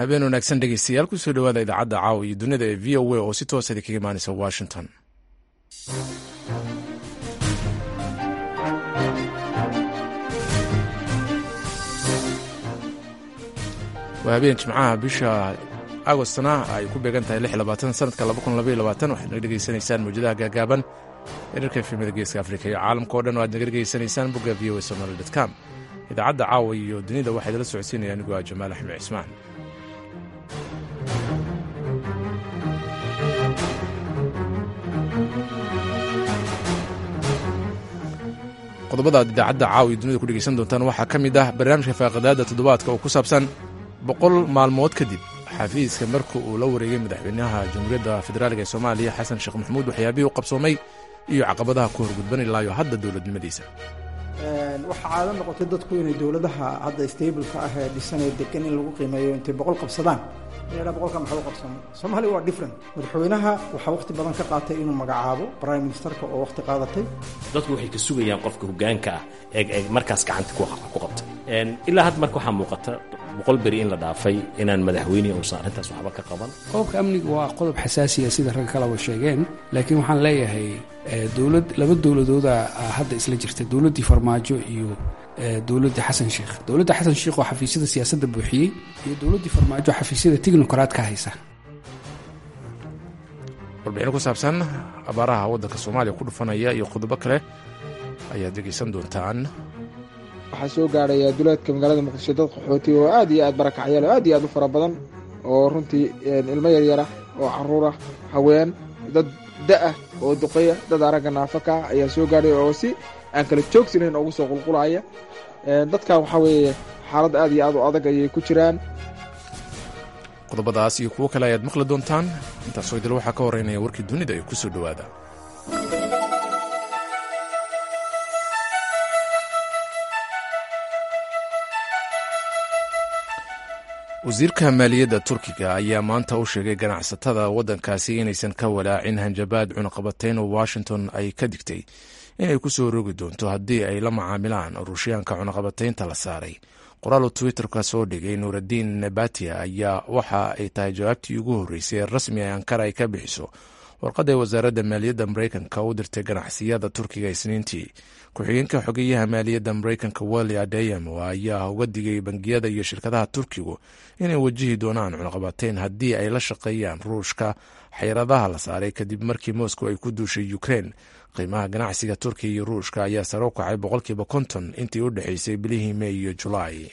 habeen wanaagsan dhegeystayaal kusoo dhawaada idaacadda caawa iyo dunida ee v o a oo si toosa idinkaga imaanaysa washington waa habeen jimcaha bisha agostna ay ku beegan tahay sanadka waxaad naga dhegeysanaysaan mawjadaha gaagaaban erarka efemada geeska afrika iyo caalamka o dhan oo aad naga dhegeysanaysaan bogga v o a somaly com idaacadda caawa iyo dunida waxaa idala socodsiinaya anigu ah jamaal axmed cismaan qodobada aad idaacadda caawa iyo dunida ku dhegeysan doontaan waxaa ka mid ah barnaamijka faaqadaada toddobaadka oo ku saabsan boqol maalmood kadib xafiiska marka uu la wareegay madaxweynaha jamhuuriyadda federaaliga ee soomaaliya xasan sheekh maxamuud waxyaabihii u qabsoomay iyo caqabadaha ku horgudban ilaayo hadda dowladnimadiisa waxaa caado noqotay dadku inay dowladaha hadda stableka ah ee dhisanee degan in lagu qiimeeyo intay boqol qabsadaan inadha boqolka maxaa u qabsamay soomaaliya waa different madaxweynaha waxaa waqti badan ka qaatay inuu magacaabo prime ministerka oo waqti qaadatay dadku waxay ka sugayaan qofka hogaanka ah ee markaas gacanta ku qabta ilaa hadda marka waxaa muuqata boqol beri in la dhaafay inaan madaxweynihi uusan arrintaas waxba ka qaban qodobka amniga waa qodob xasaasiya sida ragga kaleba sheegeen laakiin waxaan leeyahay dowlad laba dowladooda hadda isla jirta dowladdii farmaajo iyo dowladda xasan sheikh dowladda xasan sheikh oo xafiisyada siyaasadda buuxiyey iyo dowladdii farmaajo xafiisyada technocrat ka haysa warbixin ku saabsan abaaraha waddanka soomaaliya ku dhufanaya iyo qodobo kale ayaad dhegaysan doontaan waxaa soo gaaraya duleedka magaalada muqdisho dad qaxooti oo aad iyo aad barakacyaal oo aad iyo aad u fara badan oo runtii ilmo yaryarah oo caruurah haween dad da'ah oo duqeya dad aragga naafaka ah ayaa soo gaadhay oo si aan kala joogsanayn ugu soo qulqulaya dadkan waxaa weeye xaalad aad iyo aad u adag ayay ku jiraan qodobadaas iyo kuwo kale ayaad maqli doontaan intaasoo idil waxaa ka horeynaya warkii dunida ee ku soo dhowaada wasiirka maaliyadda turkiga ayaa maanta u sheegay ganacsatada waddankaasi inaysan ka walaacin hanjabaad cunaqabatayn oo washington ay ka digtay inay ku soo rogi doonto haddii ay la macaamilaan ruushyaanka cunaqabataynta la saaray qoraal uu twitterka soo dhigay nuuraddiin nabatia ayaa waxa ay tahay jawaabtii ugu horreysay ee rasmi ee ankara ay ka bixiso warqadda wasaaradda maaliyadda mareykanka u dirtay ganacsiyada turkiga isniintii ku-xigeenka xogeyaha maaliyadda mareykanka welli adeyamo ayaa uga digay bangiyada iyo shirkadaha turkigu inay wajihi doonaan cunaqabateyn haddii ay la shaqeeyaan ruushka xayradaha la saaray kadib markii moscow ay ku duushay ukrein qiimaha ganacsiga turkiya iyo ruushka ayaa sare u kacay boqolkiiba konton intii u dhexeysay bilihii mey iyo julaay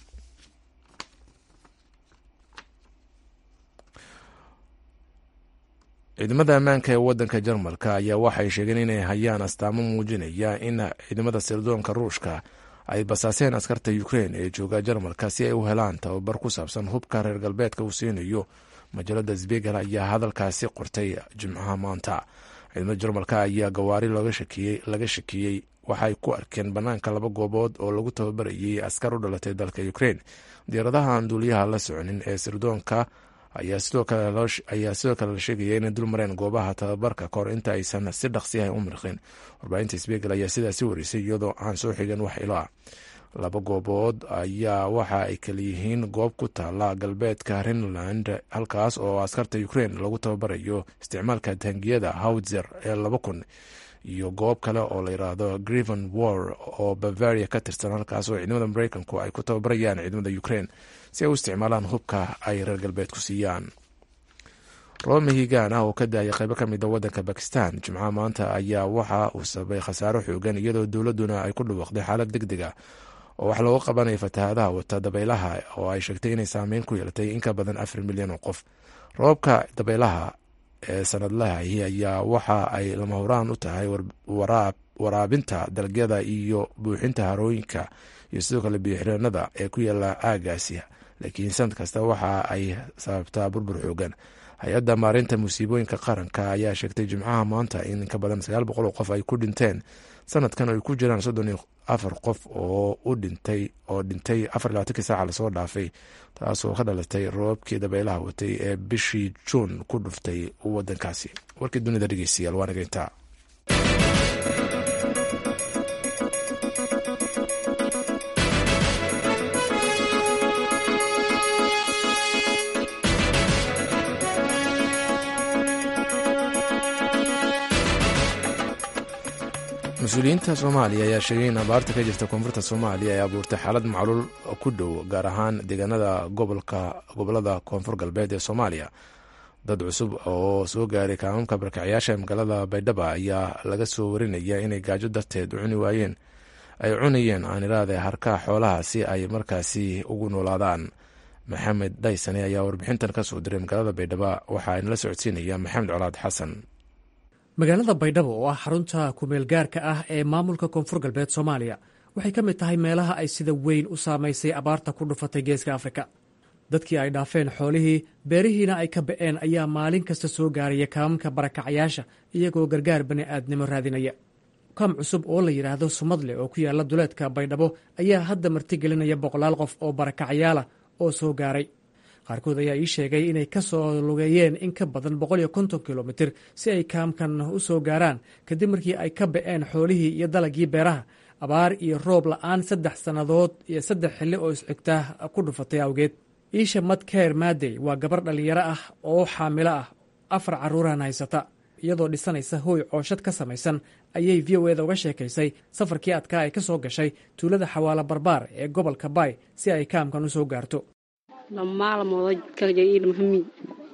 ciidamada ammaanka ee waddanka jarmalka ayaa waxay sheegeen inay hayaan astaamo muujinaya in ciidamada sirdoonka ruushka ay basaaseen askarta ukrein ee jooga jarmalka si ay u helaan tababar ku saabsan hubka reer galbeedka uu siinayo majaalada sbegel ayaa hadalkaasi qortay jimcaha maanta ciidamada jarmalka ayaa gawaari laga shakiyey waxay ku arkeen bannaanka laba goobood oo lagu tababarayay askar u dhalatay dalka ukrein diyaaradaha aan duuliyaha la soconin ee sirdoonka ayaa sidoo kale la sheegaya inay dul mareen goobaha tababarka kahor inta aysan si dhaqsiyaha u mirqin warbaahinta sbegel ayaa sidaasi warisay iyadoo aan soo xigan wax ilo ah laba goobood ayaa waxa ay kalayihiin goob ku taala galbeedka renland halkaas oo askarta ukrein lagu tababarayo isticmaalka taangiyada howtzer ee laba kun iyo goob kale oo la yiraahdo griven war oo bavaria ka tirsan halkaas oo ciidamada mareykanku ay ku tababarayaan ciidamada ukrein si ay u isticmaalaan hubka ay reer galbeedku siiyaan roob mahigaan ah oo ka daaya qaybo ka mida waddanka bakistan jimcaha maanta ayaa waxa uu sababay khasaaro xoogan iyadoo dowladduna ay ku dhawaaqday xaalad deg deg ah oo wax looga qabanaya fatahaadaha wata dabaylaha oo ay sheegtay inay saameyn ku yeelatay in ka badan afar milyan oo qof roobka dabaylaha ee sanadlahahi ayaa waxa ay lama horaan u tahay waraabinta dalagyada iyo buuxinta harooyinka iyo sidoo kale biyoxireenada ee ku yaala aagaasi laakiin sanad kasta waxa ay sababtaa burbur xoogan hay-adda maarinta musiibooyinka qaranka ayaa sheegtay jimcaha maanta in inka badan sagaal boqol oo qof ay ku dhinteen sanadkan ay ku jiraan soddon iyo afar qof oo u dhintay oo dhintay afar labaatankii saaca lasoo dhaafay taasoo ka dhalatay roobabkii dabaylaha watay ee bishii juun ku dhuftay wadankaasi warkii dunida dhegeystayaal waa nageyntaa mas-uuliyiinta soomaaliya ayaa sheegay in abaarta ka jirta koonfurta soomaaliya ay abuurtay xaalad macluul ku dhow gaar ahaan deegaanada gobolada koonfur galbeed ee soomaaliya dad cusub oo soo gaaray kaamamka barkacyaasha ee magaalada baydhaba ayaa laga soo warinaya inay gaajo darteed cuni waayeen ay cunayeen aaniraade harkaha xoolaha si ay markaasi ugu noolaadaan maxamed dhaysane ayaa warbixintan ka soo diray magaalada baydhaba waxaa inala socodsiinaya maxamed colaad xasan magaalada baydhabo oo ah xarunta kumeel gaarka ah ee maamulka koonfur galbeed soomaaliya waxay ka mid tahay meelaha ay sida weyn u saamaysay abaarta ku dhufatay geeska afrika dadkii ay dhaafeen xoolihii beerihiina ay ka ba'een ayaa maalin kasta soo gaaraya kaamamka barakacayaasha iyagoo gargaar bani'aadnimo raadinaya kaam cusub oo la yidhaahdo sumadle oo ku yaala duleedka baydhabo ayaa hadda martigelinaya boqolaal qof oo barakacayaala oo soo gaaray qaarkood ayaa ii sheegay inay ka soo lugeeyeen in ka badan boqol iyo konton kilomitir si ay kaamkan u soo gaaraan kadib markii ay ka ba'een xoolihii iyo dalagii beeraha abaar iyo roob la'aan saddex sannadood iyo saddex xilli oo isxigta ku dhufatay awgeed iisha madkeer maadey waa gabar dhallinyaro ah oo xaamilo ah afar carruurahan haysata iyadoo dhisanaysa hooy cooshad ka samaysan ayay v o eda uga sheekaysay safarkii adkaa ay ka soo gashay tuulada xawaalo barbaar ee gobolka baay si ay kaamkan u soo gaarto lamaalmooda kaljailmahami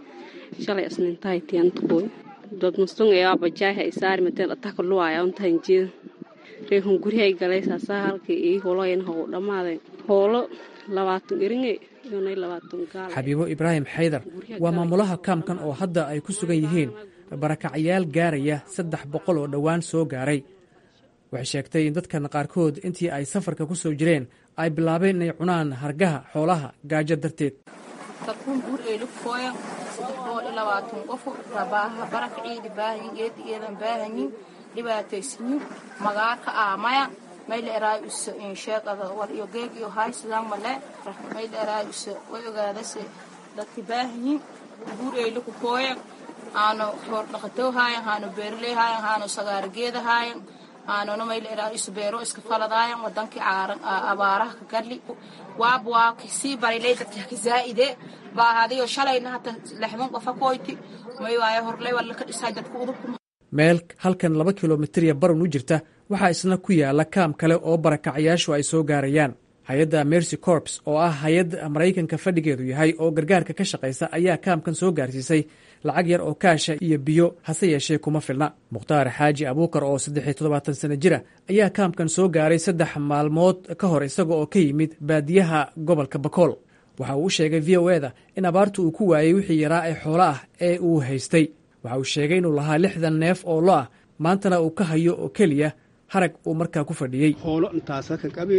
shalay asnintahay tiyantakoy dad mustun ee abajaaha isaari mateen ataka luwaya untahan jeeda reehun gurihay galay saasaa halkii ii holoyan how dhammaaday hoolo labaatan eringe iyonay labaatan gaal xabiibo ibraahim xaydar waa maamulaha kaamkan oo hadda ay ku sugan yihiin barakacayaal gaaraya saddex boqol oo dhowaan soo gaaray waxay sheegtay in dadkan qaarkood intii ay safarka ku soo jireen ay bilaabeen inay cunaan hargaha xoolaha gaajo darteed kakun buur eelukooya saddex boqol iyo labaatan qofu rabaaha baraka ciidi baahanyin geedi eedan baahanyin dhibaataysanyin magaaka aamaya mayla eraay uso insheeqada war iyo geeg iyo haay sidaan male mayla eraay uso way ogaadase dadki baahanyin buur eeliku kooya aano xoor dhaqatow haayan haano beerley haayan haano sagaarageeda haayan aanona mayla eraay uso beero iska faladaayan wadankii caaran abaaraha ka gadli waab waa sii barilay dadka ka zaa'ide baahadiyo shalayna hata lexdan qofa koyti may waayo horley waa laka dhisay dadka udubku meel halkan laba kilomitirya barun u jirta waxaa isna ku yaala kaam kale oo barakacayaashu ay soo gaarayaan hay-adda mercy corps oo ah hay-ad maraykanka fadhigeedu yahay oo gargaarka ka shaqaysa ayaa kaamkan soo gaarsiisay lacag yar oo kaasha iyo biyo hase yeeshee kuma filna mukhtaar xaaji abuukar oo saddexiyo toddobaatan sana jira ayaa kaamkan soo gaaray saddex maalmood ka hor isaga oo ka yimid baadiyaha gobolka bakool waxa uu u sheegay v o eda in abaartu uu ku waayey wixii yaraa ee xoolo ah ee uu haystay waxa uu sheegay inuu lahaa lixdan neef oo lo ah maantana uu ka hayo oo keliya harag uu markaa ku fadhiyey hoolo intaasa ka qabe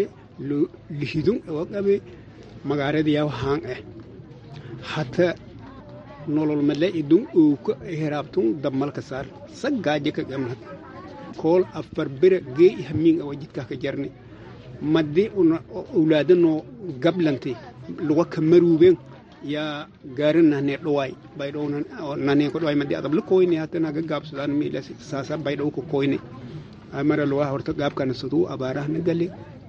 lihidun oo qabe magaaradayaa haan ah hata nolol male idun uuka heraabtun dabmalka saar saggaaje ka gamnad kool afar bira gee hamiin awa jidkaa ka jarne madde owlaadanoo gablante luga ka maruuben yaa gaarin nahne dhowaay baydhow nane ko dhowaay madde adabla koyne hatana ga gaabsadaan miilas saasa baydhow ko koyne amara luga horta gaabkana suduu abaarahna gale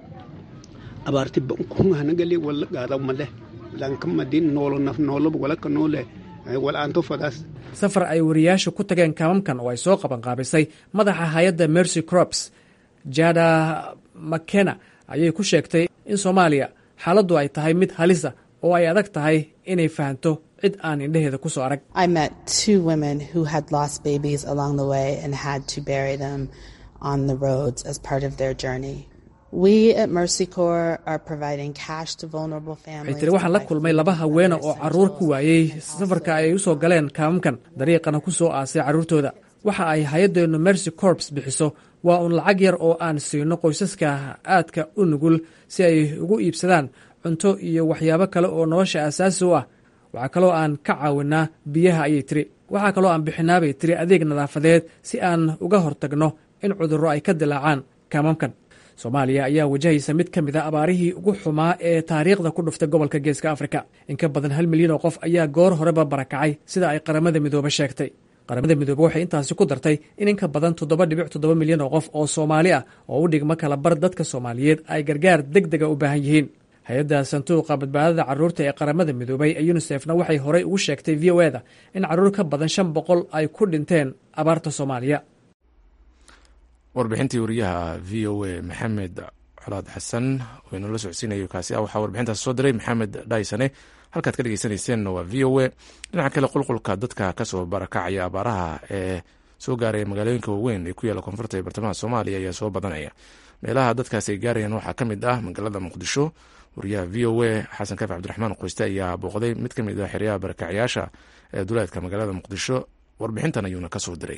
abaarti bankungahna gale walla gaadaw male lanka madin noolo naf nooloba walaka noole wal'aanto fadaas safar ay wariyaashu ku tageen kaamamkan oo ay soo qabanqaabisay madaxa hay-adda mercy crops jada makena ayay ku sheegtay in soomaaliya xaaladdu ay tahay mid halisa oo ay adag tahay inay fahanto cid aan indheheeda ku soo arag waxay tiri waxaan la kulmay laba haweena oo carruur ku waayey safarka ay u soo galeen kaamamkan dariiqana ku soo aasay carruurtooda waxa ay hay-addeennu mercy corps bixiso waa uun lacag yar oo aan siino qoysaska aadka u nugul si ay ugu iibsadaan cunto iyo waxyaabo kale oo nolosha aasaasi u ah waxaa kaloo aan ka caawinaa biyaha ayay tiri waxaa kaloo aan bixinaa bay tiri adeeg nadaafadeed si aan uga hortagno in cudurro ay ka dilaacaan kaamamkan soomaaliya ayaa wajahaysa mid ka mid a abaarihii ugu xumaa ee taariikhda ku dhuftay gobolka geeska afrika in ka badan hal milyan oo qof ayaa goor horeba barakacay sida ay qaramada midoobe sheegtay qaramada midoobe waxay intaasi ku dartay in in ka badan toddoba dhibic toddoba milyan oo qof oo soomaali ah oo u dhigma kala bar dadka soomaaliyeed ay gargaar deg dega u baahan yihiin hay-adda sanduuqa badbaadada carruurta ee qaramada midoobay ee yunisefna waxay horey ugu sheegtay v o eda in carruur ka badan shan boqol ay ku dhinteen abaarta soomaaliya warbixintii wariyaha v o a maxamed colaad xasan oo inoola socodsiinayo kaasi ah waxaa warbixintaas soo diray maxamed dhaysane halkaad ka dhegeysaneyseenna waa v o a dhinaca kale qulqulka dadka kasoo barakacaya abaaraha ee soo gaaraya magaalooyinka waaweyn ee ku yaalla koonfurta ee bartamaha soomaaliya ayaa soo badanaya meelaha dadkaasi ay gaarayaan waxaa ka mid ah magaalada muqdisho wariyaha v o a xasan kaafi cabdiraxmaan qoyste ayaa booqday mid ka mid ah xeryaha barakacyaasha ee duleedka magaalada muqdisho warbixintan ayuuna kasoo diray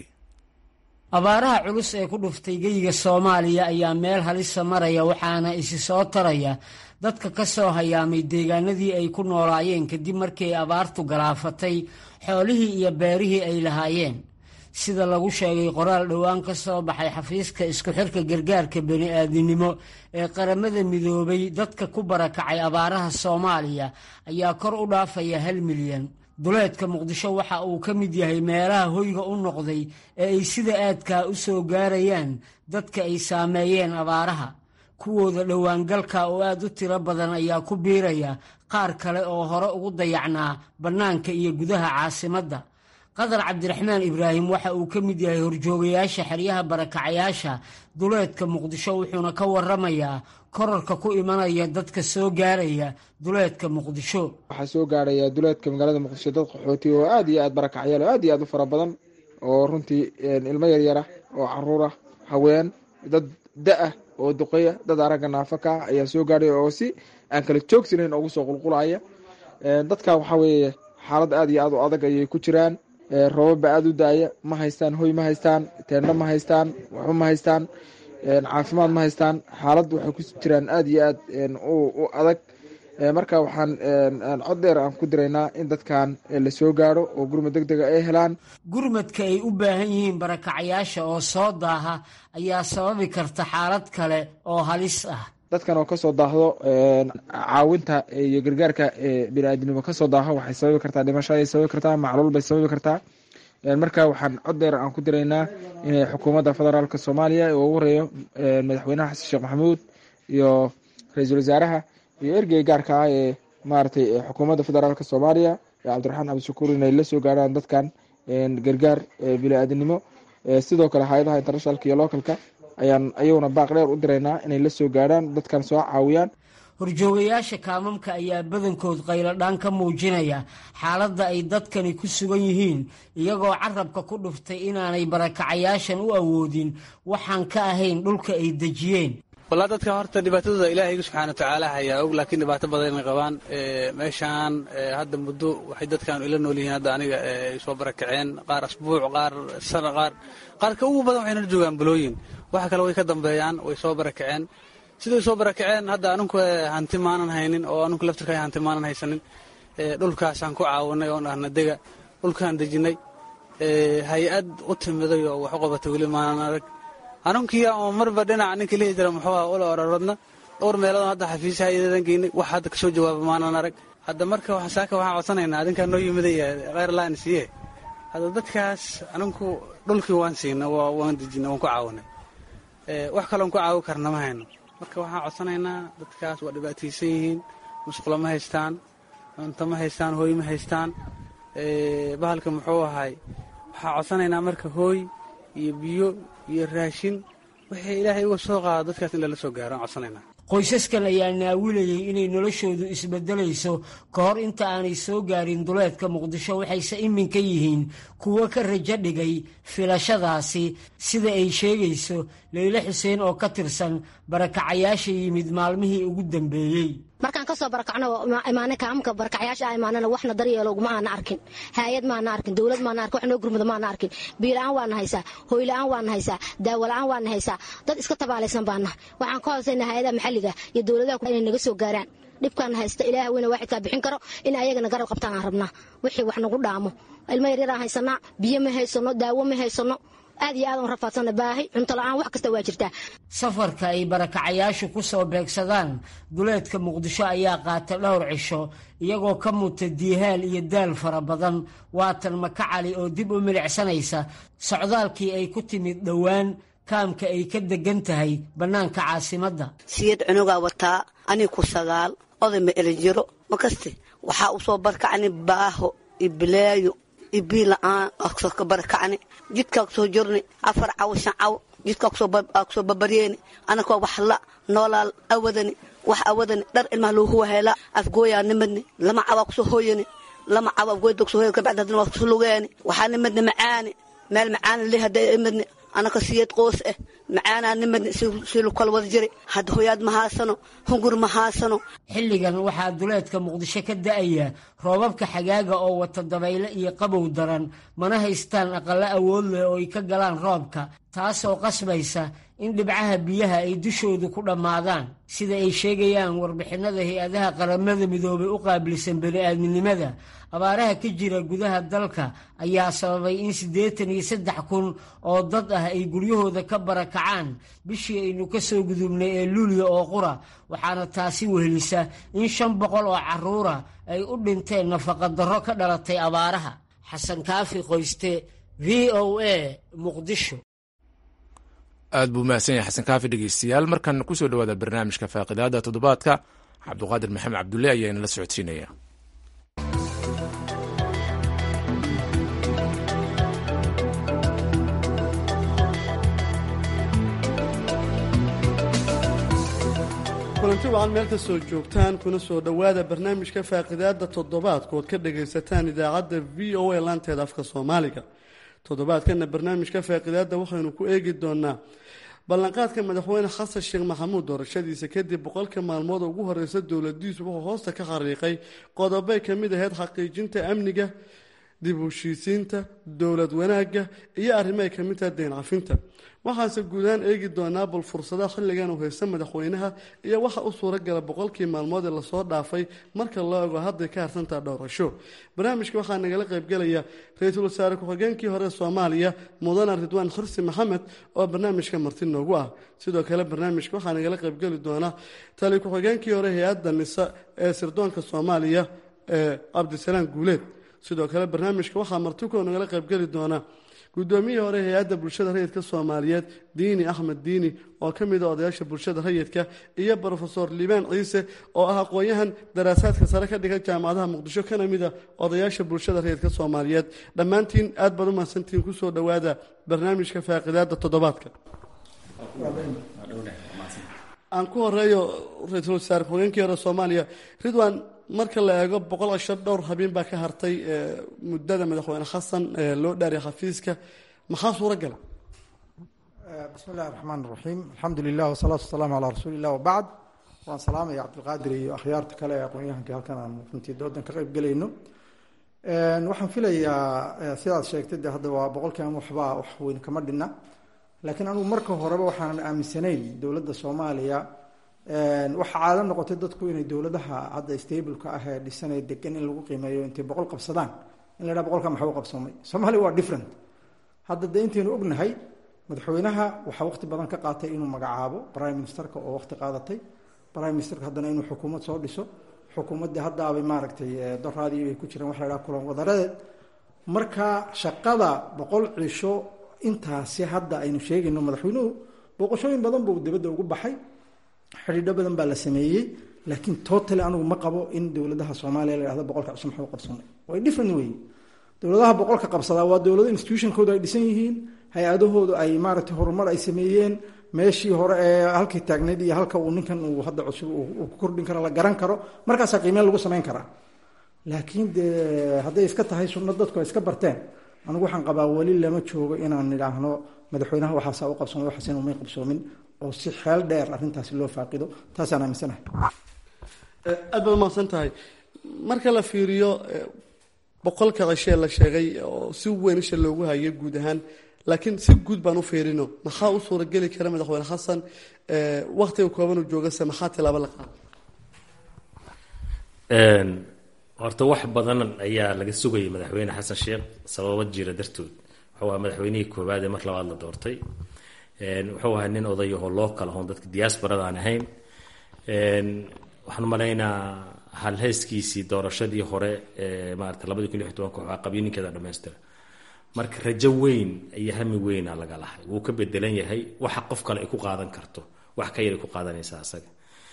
abaaraha culus ee ku dhuftay geyiga soomaaliya ayaa meel halisa maraya waxaana isi soo taraya dadka ka soo hayaamay deegaanadii ay ku noolaayeen kadib markii ay abaartu galaafatay xoolihii iyo beerihii ay lahaayeen sida lagu sheegay qoraal dhowaan ka soo baxay xafiiska isku xirka gargaarka bani-aadinimo ee qaramada midoobay dadka ku barakacay abaaraha soomaaliya ayaa kor u dhaafaya hal milyan duleedka muqdisho waxa uu ka mid yahay meelaha hoyga u noqday ee ay sida aadkaa u soo gaarayaan dadka ay saameeyeen abaaraha kuwooda dhowaangalka oo aad u tiro badan ayaa ku biiraya qaar kale oo hore ugu dayacnaa bannaanka iyo gudaha caasimadda qadar cabdiraxmaan ibraahim waxa uu ka mid yahay horjoogayaasha xeryaha barakacayaasha duleedka muqdisho wuxuuna ka waramayaa korarka ku imanaya dadka soo gaaraya duleedka muqdisho waxaa soo gaaraya duleedka magaalada muqdisho dad qaxooti oo aad iyo aad barakacyaal oo aad iyo aad u fara badan oo runtii ilmo yaryara oo caruura haween dad da-ah oo duqeya dad aragga naafaka ah ayaa soo gaaraya oo si aan kala joogsanayn ugu soo qulqulaya dadka waxaa weeye xaalad aad iyo aad u adag ayay ku jiraan roobaba aada u daaya ma haystaan hoy ma haystaan teendho ma haystaan waxba ma haystaan caafimaad ma haystaan xaalad waxay ku jiraan aada iyo aad u adag marka waxaan cod dheer aan ku diraynaa in dadkan lasoo gaaro oo gurmad deg dega ay helaan gurmadka ay u baahan yihiin barakacayaasha oo soo daaha ayaa sababi karta xaalad kale oo halis ah dadkan oo kasoo daahdo caawinta iyo gargaarka bini-aadinimo kasoo daaho waxay sababi kartaa dhimasho ayay sababi kartaa macluul bay sababi kartaa marka waxaan cod dheer aan ku diraynaa inay xukuumadda federaalka soomaaliya oo ugu horeeyo madaxweynaha xasan sheekh maxamuud iyo ra-iisul wasaaraha iyo ergey gaarka ah ee maaragtay xukuumadda federaalka soomaaliya cabdiraxmaan cabdishakuur inay la soo gaaraan dadkan gargaar bini-aadinimo sidoo kale hay-adaha internationalka iyo localka ayaan ayaguna baaq dheer u diraynaa inay la soo gaarhaan dadkan soo caawiyaan horjoogayaasha kaamamka ayaa badankood qayladhaan ka muujinaya xaaladda ay dadkani ku sugan yihiin iyagoo carabka ku dhuftay inaanay barakacayaashan u awoodin waxaan ka ahayn dhulka ay dejiyeen wallaa dadka horta dhibaatadooda ilaahayga subxaana watacaala hayaa og laakiin dhibaato badan inay qabaan meeshaan hadda muddo waxay dadkan ila nool yihiin hadda aniga ay soo barakaceen qaar asbuuc qaar sana qaar qaarka ugu badan waxayna joogaan balooyin waxa kale way ka dambeeyaan way soo barakaceen siday soo barakaceen hadda aninku hanti maanan haynin oo aninku laftirka hanti maanan haysanin dhulkaasaan ku caawinay oon ahna dega dhulkaan dejinay hay-ad u timiday oo wax u qabatay weli maanan arag anunkiya oo marba dhinaca ninkii lihi jira muxuu aha ula ororodna dhowr meelood hadda xafiisaha iyadan geynay wax hadda kasoo jawaaba maanan arag hadda marka saaka waxaan codsanaynaa adinkaa noo yimiday kheyr laan siiye hadda dadkaas aninku dhulkii waan siina waan dejina waan ku caawinay wax kaloon ku caawi karna ma hayno marka waxaan codsanaynaa dadkaas waa dhibaataysan yihiin musqulo ma haystaan cunto ma haystaan hooy ma haystaan bahalka muxuu ahay waxaan codsanaynaa marka hooy iyo biyo iyo raashin wixii ilaahay uga soo qaado dadkaas in lala soo gaaro aan codsanaynaa qoysaskan ayaa naawilayay inay noloshoodu isbeddelayso ka hor inta aanay soo gaarin duleedka muqdisho waxayse iminka yihiin kuwo ka rajo dhigay filashadaasi sida ay sheegayso leyle xuseen oo ka tirsan barakacayaasha yimid maalmihii ugu dambeeyey markaan kasoo barakacno imaana kaamka barakacyaasha imaanana waxna daryeelo ma aana arkin haayad maana arkin dowlad maana arkin wax noo gurmada maana arkin biila-aan waana haysaa hooyla-aan waana haysaa daawola-aan waana haysaa dad iska tabaalaysan baana waxaan ka hoosayna hay-adaha maxalliga iyo dowladaha inay naga soo gaaraan dhibkaana haysta ilaah weyne waaxidkaa bixin karo in ayagana garab qabtaan aan rabnaa wixii wax nagu dhaamo ilmo yaryaraan haysanaa biyo ma haysano daawo ma haysano aad iyo aad aan rafaadsana baahi cunto la-aan wax kasta waa jirtaa safarka ay barakacayaashu ku soo beegsadaan duleedka muqdisho ayaa qaata dhowr cisho iyagoo ka muta diihaal iyo daal fara badan waatan maka cali oo dib u milicsanaysa socdaalkii ay ku timid dhowaan kaamka ay ka degan tahay bannaanka caasimadda siyad cunugaa wataa ani ku sagaal oday ma elinjiro makaste waxaa u soo barkacni baaho iyo bilaayo iyo bii la-aan ka barakacni jidkaa kusoo jirni afar caw shan caw jidka kusoo babaryeeni anakoo wax la noolaal awadani wax awadani dhar ilmaha loo huwa heelaa afgooyaa nimadni lama cawaa kusoo hooyani lama cawa afgooyda kusoo hooyani kabacdi haddana waa kusoo lugeeni waxaa nimadni macaani meel macaani li hadday imadni anaka siyad qoos ah macaanaa nimadni si lu kala wada jiri hadda hoyaad ma haasano hungur ma haasano xilligan waxaa duleedka muqdisho ka da'aya roobabka xagaaga oo wata dabayle iyo qabow daran mana haystaan aqallo awood leh oo ay ka galaan roobka taasoo qasbaysa in dhibcaha biyaha ay dushoodu ku dhammaadaan sida ay sheegayaan warbixinada hay-adaha qaramada midoobay u qaabilsan bani'aadminimada abaaraha ka jira gudaha dalka ayaa sababay in siddeetan iyo saddex kun oo dad ah ay guryahooda ka barakacaan bishii aynu ka soo gudubnay ee luuliya oo qura waxaana taasi wehelisa in shan boqol oo carruura ay u dhinteen nafaqadarro ka dhalatay abaaraha xasan kaafi qoyste v o a muqdisho aad buu mahadsan yahay xasan kaafi dhegeystayaal markan kusoo dhawaada barnaamijka faaqidaada toddobaadka cabduqaadir maxamed cabdulle ayaa inala socodsiinaya kulanti wacan meel ka soo joogtaan kuna soo dhowaada barnaamijka faaqidaada toddobaadka ood ka dhagaysataan idaacadda v o a laanteeda afka soomaaliga toddobaadkana barnaamijka faaqidaada waxaynu ku eegi doonaa ballanqaadka madaxweyne xasan sheekh maxamuud doorashadiisa kadib boqolka maalmood ugu horeysa dowladiisu wuxuu hoosta ka xariiqay qodobay ka mid ahayd xaqiijinta amniga dib u heshiisiinta dowlad wanaagga iyo arrimo ay ka mid tahay deen cafinta waxaase guudaan eegi doonaa bal fursadaha xilligan uu haysta madaxweynaha iyo waxa u suuragala boqolkii maalmood ee lasoo dhaafay marka loo ego hadday ka harsantaha dhowrasho barnaamijka waxaa nagala qaybgelaya ra-iisul wasaare ku-xigeenkii hore soomaaliya mudane ridwaan xursi maxamed oo barnaamijka marti noogu ah sidoo kale barnaamijka waxaa nagala qaybgeli doona tali ku-xigeenkii hore hay-adda nisa ee sirdoonka soomaaliya ee cabdisalaam guuleed sidoo kale barnaamijka waxaa martiko nagala qaybgeli doona guddoomiyihii hore hay-adda bulshada rayidka soomaaliyeed diini axmed diini oo ka mid a odayaasha bulshada rayidka iyo brofesor liibaan ciise oo ah aqoon-yahan daraasaadka sare ka dhigan jaamacadaha muqdisho kana mid a odayaasha bulshada rayidka soomaaliyeed dhammaantiin aad baad u mahadsantihiin kusoo dhowaada barnaamijka faaqidaada toddobaadka aan ku horeeyo ra-iisul wasaare ku-xigeenkii hore soomaaliya ridwan marka la eego boqol cashar dhowr habeen baa ka hartay muddada madaxweyne xasan loo dhaariya xafiiska maxaa suura gala bismi illahi raxmaan raxiim alxamdu lilah wasalaatu wasalaamu calaa rasuuli illah wabacd waan salaamaya cabdilqaadir iyo akhyaarta kale ee aqoon-yahanka halkan aan runtii doodan ka qayb gelayno waxaan filayaa sidaad sheegtay de hadda waa boqolkiian waxbaa wax weyn kama dhinna laakiin anugu marka horeba waxaanan aaminsanayn dowladda soomaaliya waxaa caado noqotay dadku inay dowladaha hadda stableka ah ee dhisanee degan in lagu qiimeeyo intay boqol qabsadaan in la dhaha boqolka maxaa u qabsoomay soomaaliya waa different hadda de intaynu ognahay madaxweynaha waxaa waqti badan ka qaatay inuu magacaabo prime ministerka oo waqti qaadatay prime ministerka haddana inuu xukuumad soo dhiso xukuumaddii haddaabay maaragtay doraadii ay ku jiraan waxa la dhaha kulan wadareed marka shaqada boqol cisho intaasi hadda aynu sheegayno madaxweynuhu booqashooyin badan buu dibadda ugu baxay xidhiidho badan baa la sameeyey laakiin totally anigu ma qabo in dowladaha soomaaliya la yhahdo boqolka cusub maxuu qabsanay way different wey dowladaha boqolka qabsadaa waa dowlado institutionkooda ay dhisan yihiin hay-adahoodu ay maaragtay horumar ay sameeyeen meeshii hore ee halkii taagneyd iyo halka uu ninkan uu hadda cusub uu ku kordhin karo la garan karo markaasaa qiimeen lagu samayn karaa laakiin dee hadday iska tahay sunno dadku ay iska barteen anigu waxaan qabaa weli lama joogo inaan idhaahno madaxweynaha waxaasaa u qabsoomay waxaasina umay qabsoomin oo si xeel dheer arrintaasi loo faaqido taasaan aaminsanahay aad baad umahadsan tahay marka la fiiriyo boqolka cishee la sheegay oo si weyn isha loogu hayo guud ahaan laakiin si guud baan u fiirino maxaa u suurageli kara madaxweyne xasan waktiga kooban uu joogase maxaa tilaabo la qaada horta wax badan ayaa laga sugayay madaxweyne xasan sheekh sababo jira dartood wuxuu ahaa madaxweynihii koowaad ee mar labaad la doortay wuxuu ahaa nin odayahoo loo kala hoon dadka diasporada aan ahayn waxaan umalaynaa halheyskiisii doorashadii hore ee maarata labadi kun lix tobanka waxaa qabiininkeeda dhamaystira marka rajo weyn iyo hami weyna laga lahay wuu ka bedelan yahay waxa qof kale ay ku qaadan karto wax ka yaray ku qaadanaysa asaga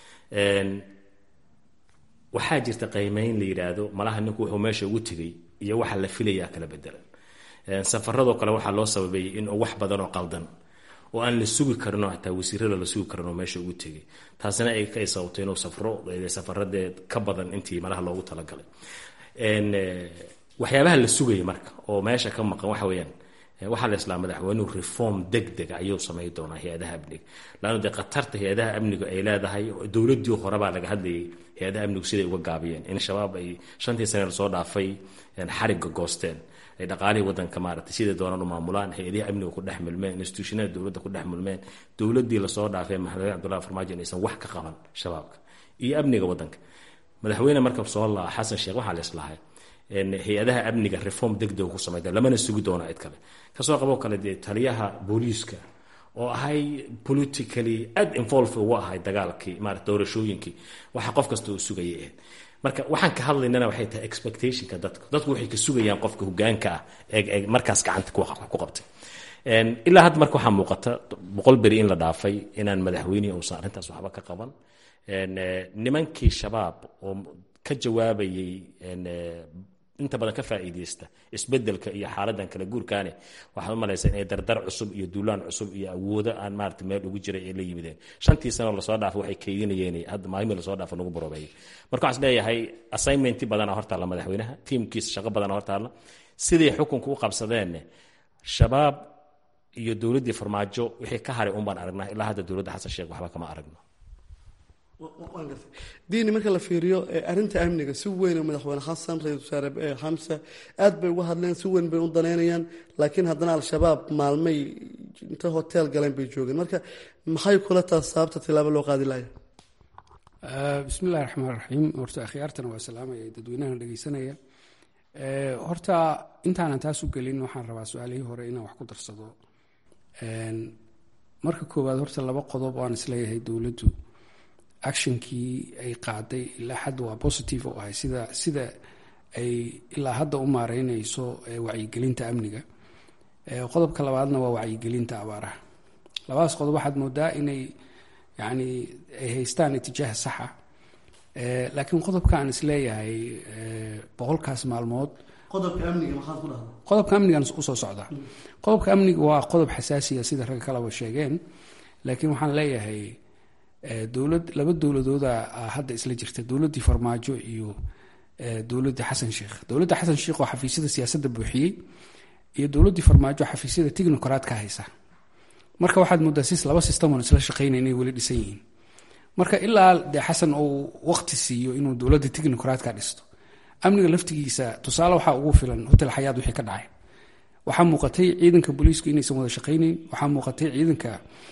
waxaa jirta qiimeyn la yidhaahdo malaha ninku wuxuu meesha ugu tegay iyo waxa la filayaa kala bedelan safaradoo kale waxaa loo sababeeyey in wax badan oo qaldan oo aan la sugi karinoo xataa wasiirada la sugi karinoo meesha ugu tegay taasina ay ka sababto inuu safro safaradee ka badan intii malaha loogu talagalay waxyaabaha la sugaya marka oo meesha ka maqan waxa weeyaan waxaa la islaa madaxweynuhu reform deg dega ayuu samay doonaa hay-adaha amniga laanno dee khatarta hay-adaha amniga ay leedahay dowladdii horebaa laga hadlayay hay-adaha amnigu siday uga gaabiyeen in shabaab ay shantii sane lasoo dhaafay xarigga goosteen ay dhaqaalihii wadanka maaragtay siday doonaan u maamulaan hay-adihii amniga ku dhex milmeen institutionada dowladda ku dhex milmeen dowladdii lasoo dhaafay madaxweyne cabdullahi farmaajo inaysan wax ka qaban shabaabka iyo amniga wadanka madaxweyne marka soo laa xasan sheekh waxaa la islahay hay-adaha amniga reform degdeg ku samayda lamana sugi doono cid kale kasoo qaboo kale dee taliyaha booliiska oo ahay politically aad involve ugu ahay dagaalkii maarata doorashooyinkii waxa qof kasta uu sugayay ahayd marka waxaan ka hadlaynana waxay tahay expectationka dadku dadku waxay ka sugayaan qofka hogaanka ah ee markaas gacanta ku qabtay ilaa hadda marka waxaa muuqata boqol beri in la dhaafay inaan madaxweynihii uusan arrintaas waxba ka qaban nimankii shabaab oo ka jawaabayay inta badan ka faa'iideysta isbedelka iyo xaaladan kala guurkaane waxaad u malaysaa inay dardar cusub iyo duulaan cusub iyo awoodo aan maarata meel ugu jiray ay la yimideen shantii sano lasoo dhaafo waxay keydinayeen hadda maalmii lasoo dhaafo lagu baroobeeyay marka waxaan isleeyahay assignmenti badana hortaalla madaxweynaha tiimkiisa shaqo badana hortaalla siday xukunka u qabsadeen shabaab iyo dowladdii farmaajo wixii ka haray un baan aragnaa ilaa hadda dowladda xasan sheekh waxba kama aragno diini marka la fiiriyo arinta amniga si weyn oo madaxweyne xasan ra-isul wasaare xamse aad bay uga hadleen si weyn bay u daneynayaan laakiin haddana al-shabaab maalmay inta hotel galeen bay joogeen marka maxay kula taas sababta tilaabo loo qaadi laaya bismi illahi raxmaan raxiim horta akhyaartana waa salaamaya dadweynahan dhegeysanaya horta intaanan taas u gelin waxaan rabaa su-aalihii hore inaan wax ku darsado marka koowaad horta laba qodob oo aan isleeyahay dowladdu actionkii ay qaaday ilaa hadda waa positive oo ahay sida sida ay ilaa hadda u maareyneyso wacyigelinta amniga qodobka labaadna waa wacyigelinta abaaraha labadaas qodob waxaad moodaa inay yani ay haystaan itijaaha saxa laakiin qodobka aan isleeyahay boqolkaas maalmood qodobka amniga maxaad ku dhahda qodobka amnigan usoo socdaa qodobka amniga waa qodob xasaasiya sida ragga kaleba sheegeen laakiin waxaan leeyahay dowlad laba dowladooda hadda isla jirta dowladdii farmaajo iyo dowladdii xasan sheekh dowladda xasan sheekh oo xafiisyada siyaasadda buuxiyey iyo dowladdii farmaajo xafiisyada technocrat ka haysa marka waxaad moodaa sis laba system oon isla shaqeynay inay weli dhisan yihiin marka ilaa dee xasan uu waqti siiyo inuu dowladda technocratka dhisto amniga laftigiisa tusaale waxaa ugu filan hotel xayaad wixii ka dhacay waxaa muuqatay ciidanka booliisku inaysan wada shaqaynayn waxaa muuqatay ciidanka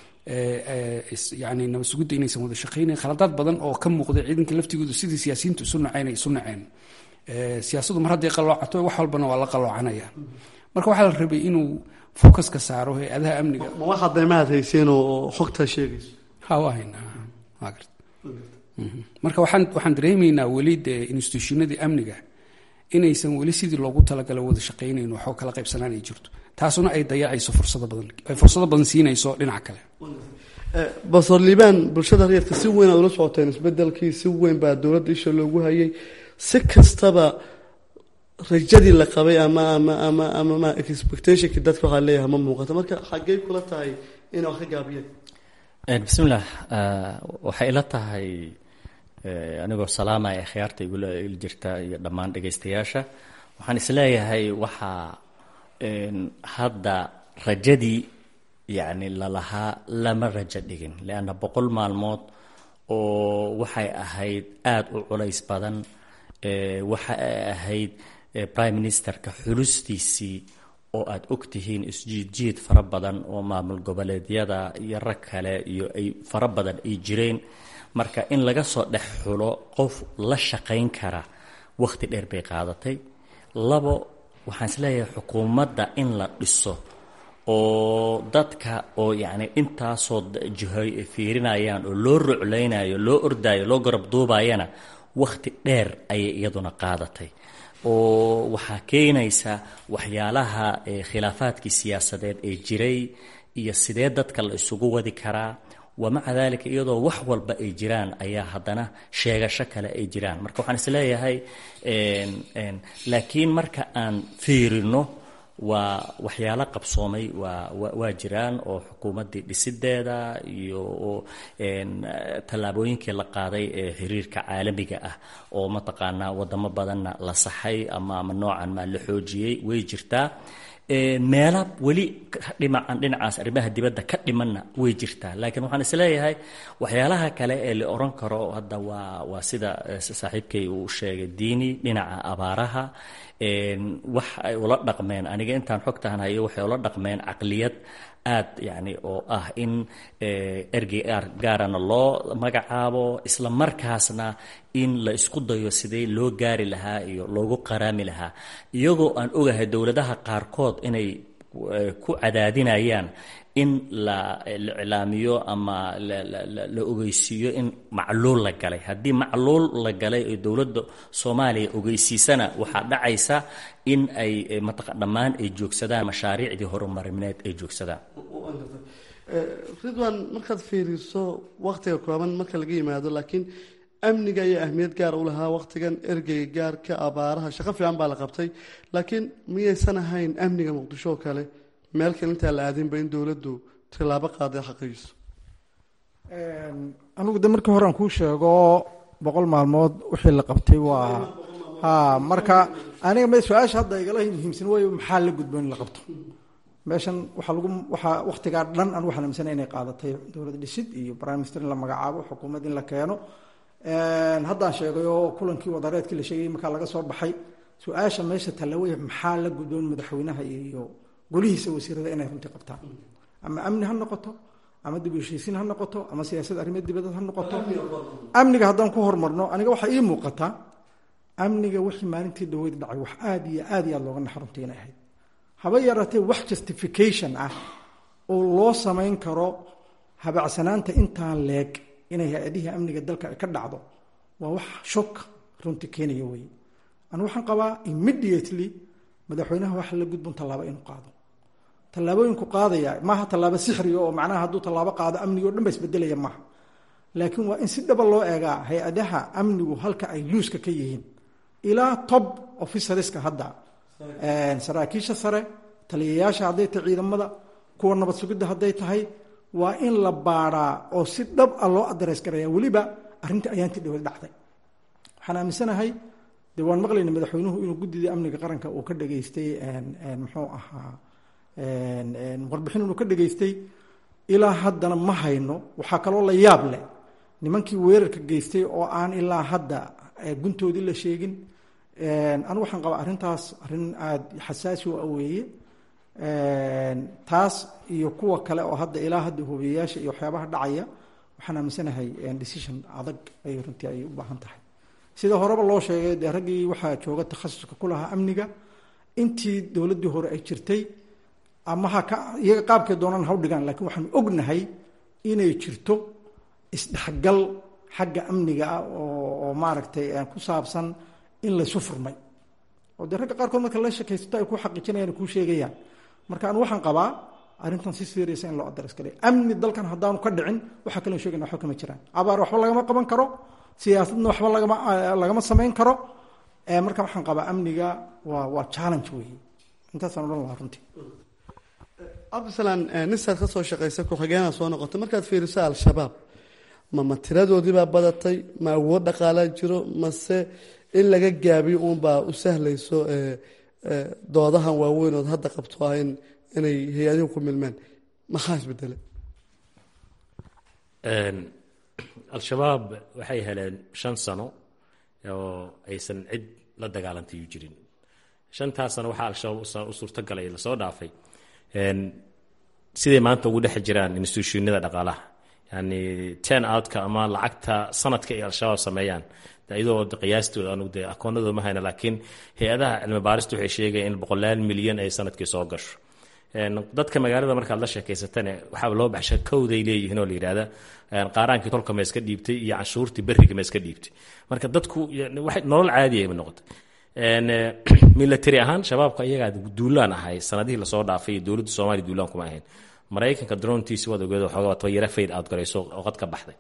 yani nabad sugidda inaysan wada shaqaynayn khaladaad badan oo ka muuqday ciidanka laftigoodu sidii siyaasiyiintu isu naceen ay isu naceen siyaasadu mar hadday qaloocato wax walbana waa la qaloocanaya marka waxaa la rabay inuu focuska saaro hay-adaha amniga ma waxaad daymahaad hayseen oo xogtaa sheegayso ha waa haynaa waa garta marka waxaan waxaan dareemaynaa weli dee institutionadii amniga inaysan weli sidii loogu talagala wada shaqaynayn waxoo kala qaybsanaan ay jirto taasuna ay dayacayso fursado badan ay fursado badan siinayso dhinaca kale basor liibaan bulshada reerka si weyn aad ula socoteen isbedelkii si weyn baa dowladda isha loogu hayay si kastaba rajadii la qabay ama ama ama ama ma expectationkii dadka waxaa leeyahay ma muuqato marka xaggey kula tahay inay wax ka gaabiyeen bismillaah waxay ila tahay anigoo salaamaya khiyaarta igula jirta iyo dhammaan dhegaystayaasha waxaan isleeyahay waxaa hadda rajadii yacni lalahaa lama rajo dhigin leanna boqol maalmood oo waxay ahayd aada u culays badan waxa ay ahayd prime ministerka xulustiisii oo aada ogtihiin isjiidjiid fara badan oo maamul goboleedyada iyo rag kale iyo ay fara badan ay jireen marka in laga soo dhex xulo qof la shaqayn kara wakhti dheer bay qaadatay labo waxaan isleeyahay xukuumadda in la dhiso oo dadka oo yacni intaasoo jihoy ay fiirinayaan oo loo ruclaynayo loo ordaayo loo garab duubayana wakhti dheer ayay iyaduna qaadatay oo waxaa keenaysa waxyaalaha khilaafaadkii siyaasadeed ee jiray iyo sidee dadka la isugu wadi karaa wamaca dalika iyadoo wax walba ay jiraan ayaa haddana sheegasho kale ay jiraan marka waxaan isleeyahay laakiin marka aan fiirino waa waxyaalo qabsoomay waa waa jiraan oo xukuumaddii dhisideeda iyo tallaabooyinkii la qaaday ee xiriirka caalamiga ah oo mataqaanaa wadamo badanna la saxay ama ama noocan maa la xoojiyey way jirtaa meela weli dhimacan dhinacaas arrimaha dibadda ka dhimanna way jirtaa laakiin waxaan isleeyahay waxyaalaha kale ee la oran karo hadda waa waa sida saaxiibkay uu sheegay diini dhinaca abaaraha wax ay ula dhaqmeen aniga intaan xogtahan hayo waxay ula dhaqmeen caqliyad aad yani oo ah in ergey gaarana loo magacaabo isla markaasna in la isku dayo sidee loo gaari lahaa iyo loogu qaraami lahaa iyagoo aan ogahay dowladaha qaarkood inay ku cadaadinayaan in la iclaamiyo ama la ogeysiiyo in macluul la galay haddii macluul la galay oo dowladda soomaaliya ogeysiisana waxaa dhacaysa in ay mataqa dhammaan ay joogsadaan mashaariicdii horumarineed ay joogsadaan ridwan markaad fiiriso waktiga kooban marka laga yimaado laakiin amniga ayaa ahmiyad gaara u lahaa wakhtigan ergeyga gaarka abaaraha shaqo fiican baa la qabtay laakiin miyaysan ahayn amniga muqdisho oo kale meel kale intaa la aadinba in dowladdu tilaabo qaaday xaqiijiso anigu de markii hore aan kuu sheego boqol maalmood wixii la qabtay waa ha marka aniga m su-aasha hadda igala muhiimsan waayo maxaa la gudbo in la qabto meeshan waxaa lagu waxaa wakhtigaa dhan aan waxaan aaminsanay inay qaadatay dowlad dhisid iyo prime minister in la magacaabo xukuumad in la keeno haddaan sheegay oo kulankii wadareedkii la sheegay markaa laga soo baxay su-aasha meesha tallawaya maxaa la gudboon madaxweynaha iyo golihiisa wasiirada inay runtii qabtaan ama amni ha noqoto ama dib u heshiisiin ha noqoto ama siyaasad arrimeed dibadeed ha noqoto amniga haddaan ku hormarno aniga waxaa ii muuqata amniga wixii maalintii dhaweyd dhacay wax aada iyo aad iyo aad looga naxa runtii inay ahayd haba yaraatee wax justification ah oo loo samayn karo habacsanaanta intaa leeg inay hay-adihii amniga dalka ay ka dhacdo waa wax shok runtii keenaya weye anu waxaan qabaa immediately madaxweynaha waxa la gudbon tallaabo inuu qaado tallaabooyinku qaadaya maaha tallaabo sixriga oo macnaha hadduu tallaabo qaado amniga o dhan ba isbedelaya maaha laakiin waa in si dhaba loo eegaa hay-adaha amnigu halka ay luuska ka yihiin ilaa top officerska hadda saraakiisha sare taliyayaasha hadday tahay ciidamada kuwa nabad sugidda hadday tahay waa in la baadhaa oo si dhab a loo adreys garaya weliba arrinta ayaantii dhawad dhacday waxaan aaminsanahay de waan maqlayna madaxweynuhu inuu guddida amniga qaranka uu ka dhageystay muxuu ahaa warbixin inuu ka dhageystay ilaa haddana ma hayno waxaa kaloo la yaab leh nimankii weerarka geystay oo aan ilaa hadda guntoodii la sheegin anigu waxaan qabaa arrintaas arrin aada xasaasi u aweeye taas iyo kuwa kale oo hadda ilaa hadda hubiyayaasha iyo waxyaabaha dhacaya waxaan aaminsanahay decision adag ay runtii ay u baahan tahay sida horeba loo sheegay dee raggii waxaa jooga takhasuska ku lahaa amniga intii dowladdii hore ay jirtay ama ha ka iyaga qaabkay doonaan ha u dhigaan lakiin waxaanu ognahay inay jirto isdhexgal xagga amniga ah oo oo maaragtay ku saabsan in laysu furmay oo dee ragga qaarkood marka la sheekaysato ay ku xaqiijinayaan kuu sheegayaan marka anu waxaan qabaa arrintan si seriasa in loo adres galay amni dalkan haddaanu ka dhicin waxaa kaloo sheegayna waxba kama jiraan abaar waxba lagama qaban karo siyaasadna waxba lagama lagama samayn karo marka waxaan qabaa amniga waa waa challenge weeye intaasaan odhan lahaa runtii cabdisalaan nisaad ka soo shaqaysa ku-xigeenaa soo noqotay markaad fiiriso al-shabaab ma ma tiradoodiibaa badatay ma awood dhaqaalaa jiro mase in laga gaabiyo uunbaa u sahlayso doodahan waaweyn ood hadda qabto ah in inay hay-adihu ku milmeen maxaa isbedele al-shabaab waxay heleen shan sano oo aysan cid la dagaalantay u jirin shantaas sano waxaa al-shabaab u suurtagalay lasoo dhaafay siday maanta ugu dhex jiraan institutionada dhaqaalaha yani ten outka ama lacagta sanadka ay al-shabaab sameeyaan iyadoo qiyaastooda anu de akoonadooda ma hayna laakiin hay-adaha cilmi baarista waxay sheegaya in boqolaal milyan ay sanadkii soo gasho dadka magaalada markaad la sheekaysatane waxaa loo baxsha kowday leeyihiin oo la yidhahda qaaraankii tolka ma iska dhiibtay iyo canshuurtii beriga ma iska dhiibtay marka dadku nolol caadiya ma noqotay military ahaan shabaabka iyagaa duulaan ahay sanadihii lasoo dhaafay iyo dowladda soomaaliya duulaan kuma ahayn maraykanka drontiisi waad ogeed waxoogaa tayara fayd aad garayso oo qad ka baxday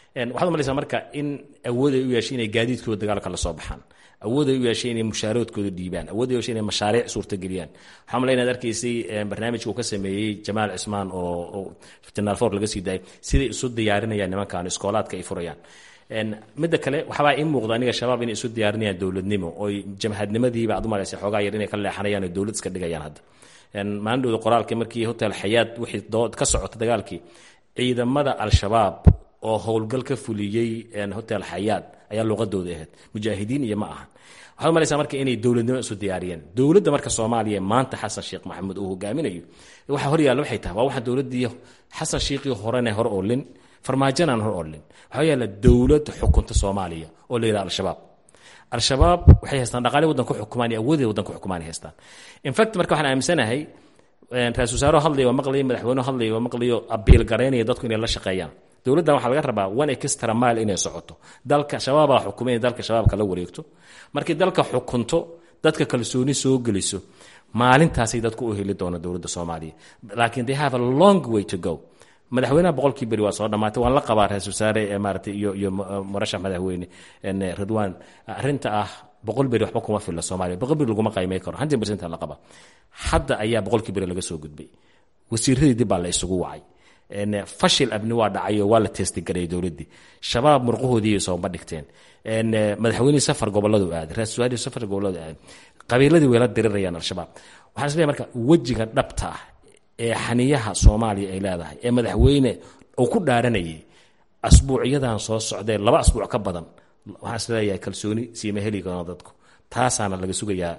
waxaad umalaysaa marka in awood ay u yeeshay inay gaadiidkooda dagaalka la soo baxaan awood ay u yeeshay inay mushaaroodkooda dhiibaan awood ay u yeeshay inay mashaariic suurtageliyaan waxaa malay inaad arkaysay barnaamijka uu ka sameeyey jamaal cismaan oo jenaraal for laga sii daayay siday isu diyaarinayaan nimankan iskoolaadka ay furayaan midda kale waxbaa ii muuqda aniga shabaab inay isu diyaarinayaan dowladnimo oy jamhadnimadiiba aad umalaysa xoogaa yar inay ka leexanayaan oo dowlad iska dhigayaan hadda maalin dhowda qoraalkii markii hotel xayaad wixii dood ka socota dagaalkii ciidamada al-shabaab oo howlgal ka fuliyey hotel xayaad ayaa luqadooda ahayd mujaahidiin iyo ma ahan waxaad umalaysaa marka inay dowladnimo isu diyaariyeen dowladda marka soomaaliya maanta xasan sheekh maxamuud uu hogaaminayo waxa hor yaalla waxay tahay waa waxa dowladdii xasan sheekhii horena hor olin farmaajanaan hor olin waxaa yaalla dowlad xukunta soomaaliya oo la yidhaha al-shabaab al-shabaab waxay haystaan dhaqaale waddanka xukumaan iyo awoodee waddanka xukumaan ay haystaan infact marka waxaan aaminsanahay ra-isul wasaaro hadlaya waa maqlayo madaxweynuhu hadlaya waa maqlayo abiil garaynaya dadku inay la shaqeeyaan dowladdan waxaa laga rabaa one extra mile inay socoto dalka shabaabaa xukumay inay dalka shabaabka la wareegto markii dalka xukunto dadka kalsooni soo geliso maalintaasay dadku u heli doona dowladda soomaaliya laakiin they have a long way to go madaxweynaha boqolkii beri waa soo dhammaatay waan la qabaa ra-isul wasaare maarata iyo iyo murashax madaxweyne ridwan arrinta ah boqol beri waxba kuma filla soomaaliya boqol beri laguma qaymay karo hundred percent la qaba hadda ayaa boqolkii beri laga soo gudbay wasiiradii dib baa la isugu wacay fashil abni waa dhacay oo waa la teestigareeyay dowladdii shabaab murqahoodii sooma dhigteen madaxweynihii safar goboladu aaday ra-isul wasaarihii safar goboladu aaday qabiiladii way la dirirayaan al-shabaab waxaan isleeyahay marka wejiga dhabta ah ee xaniyaha soomaaliya ay leedahay ee madaxweyne uu ku dhaaranayay asbuucyadan soo socdee laba asbuuc ka badan waxaan isleeyahay kalsooni siima heli karno dadku taasaana laga sugayaa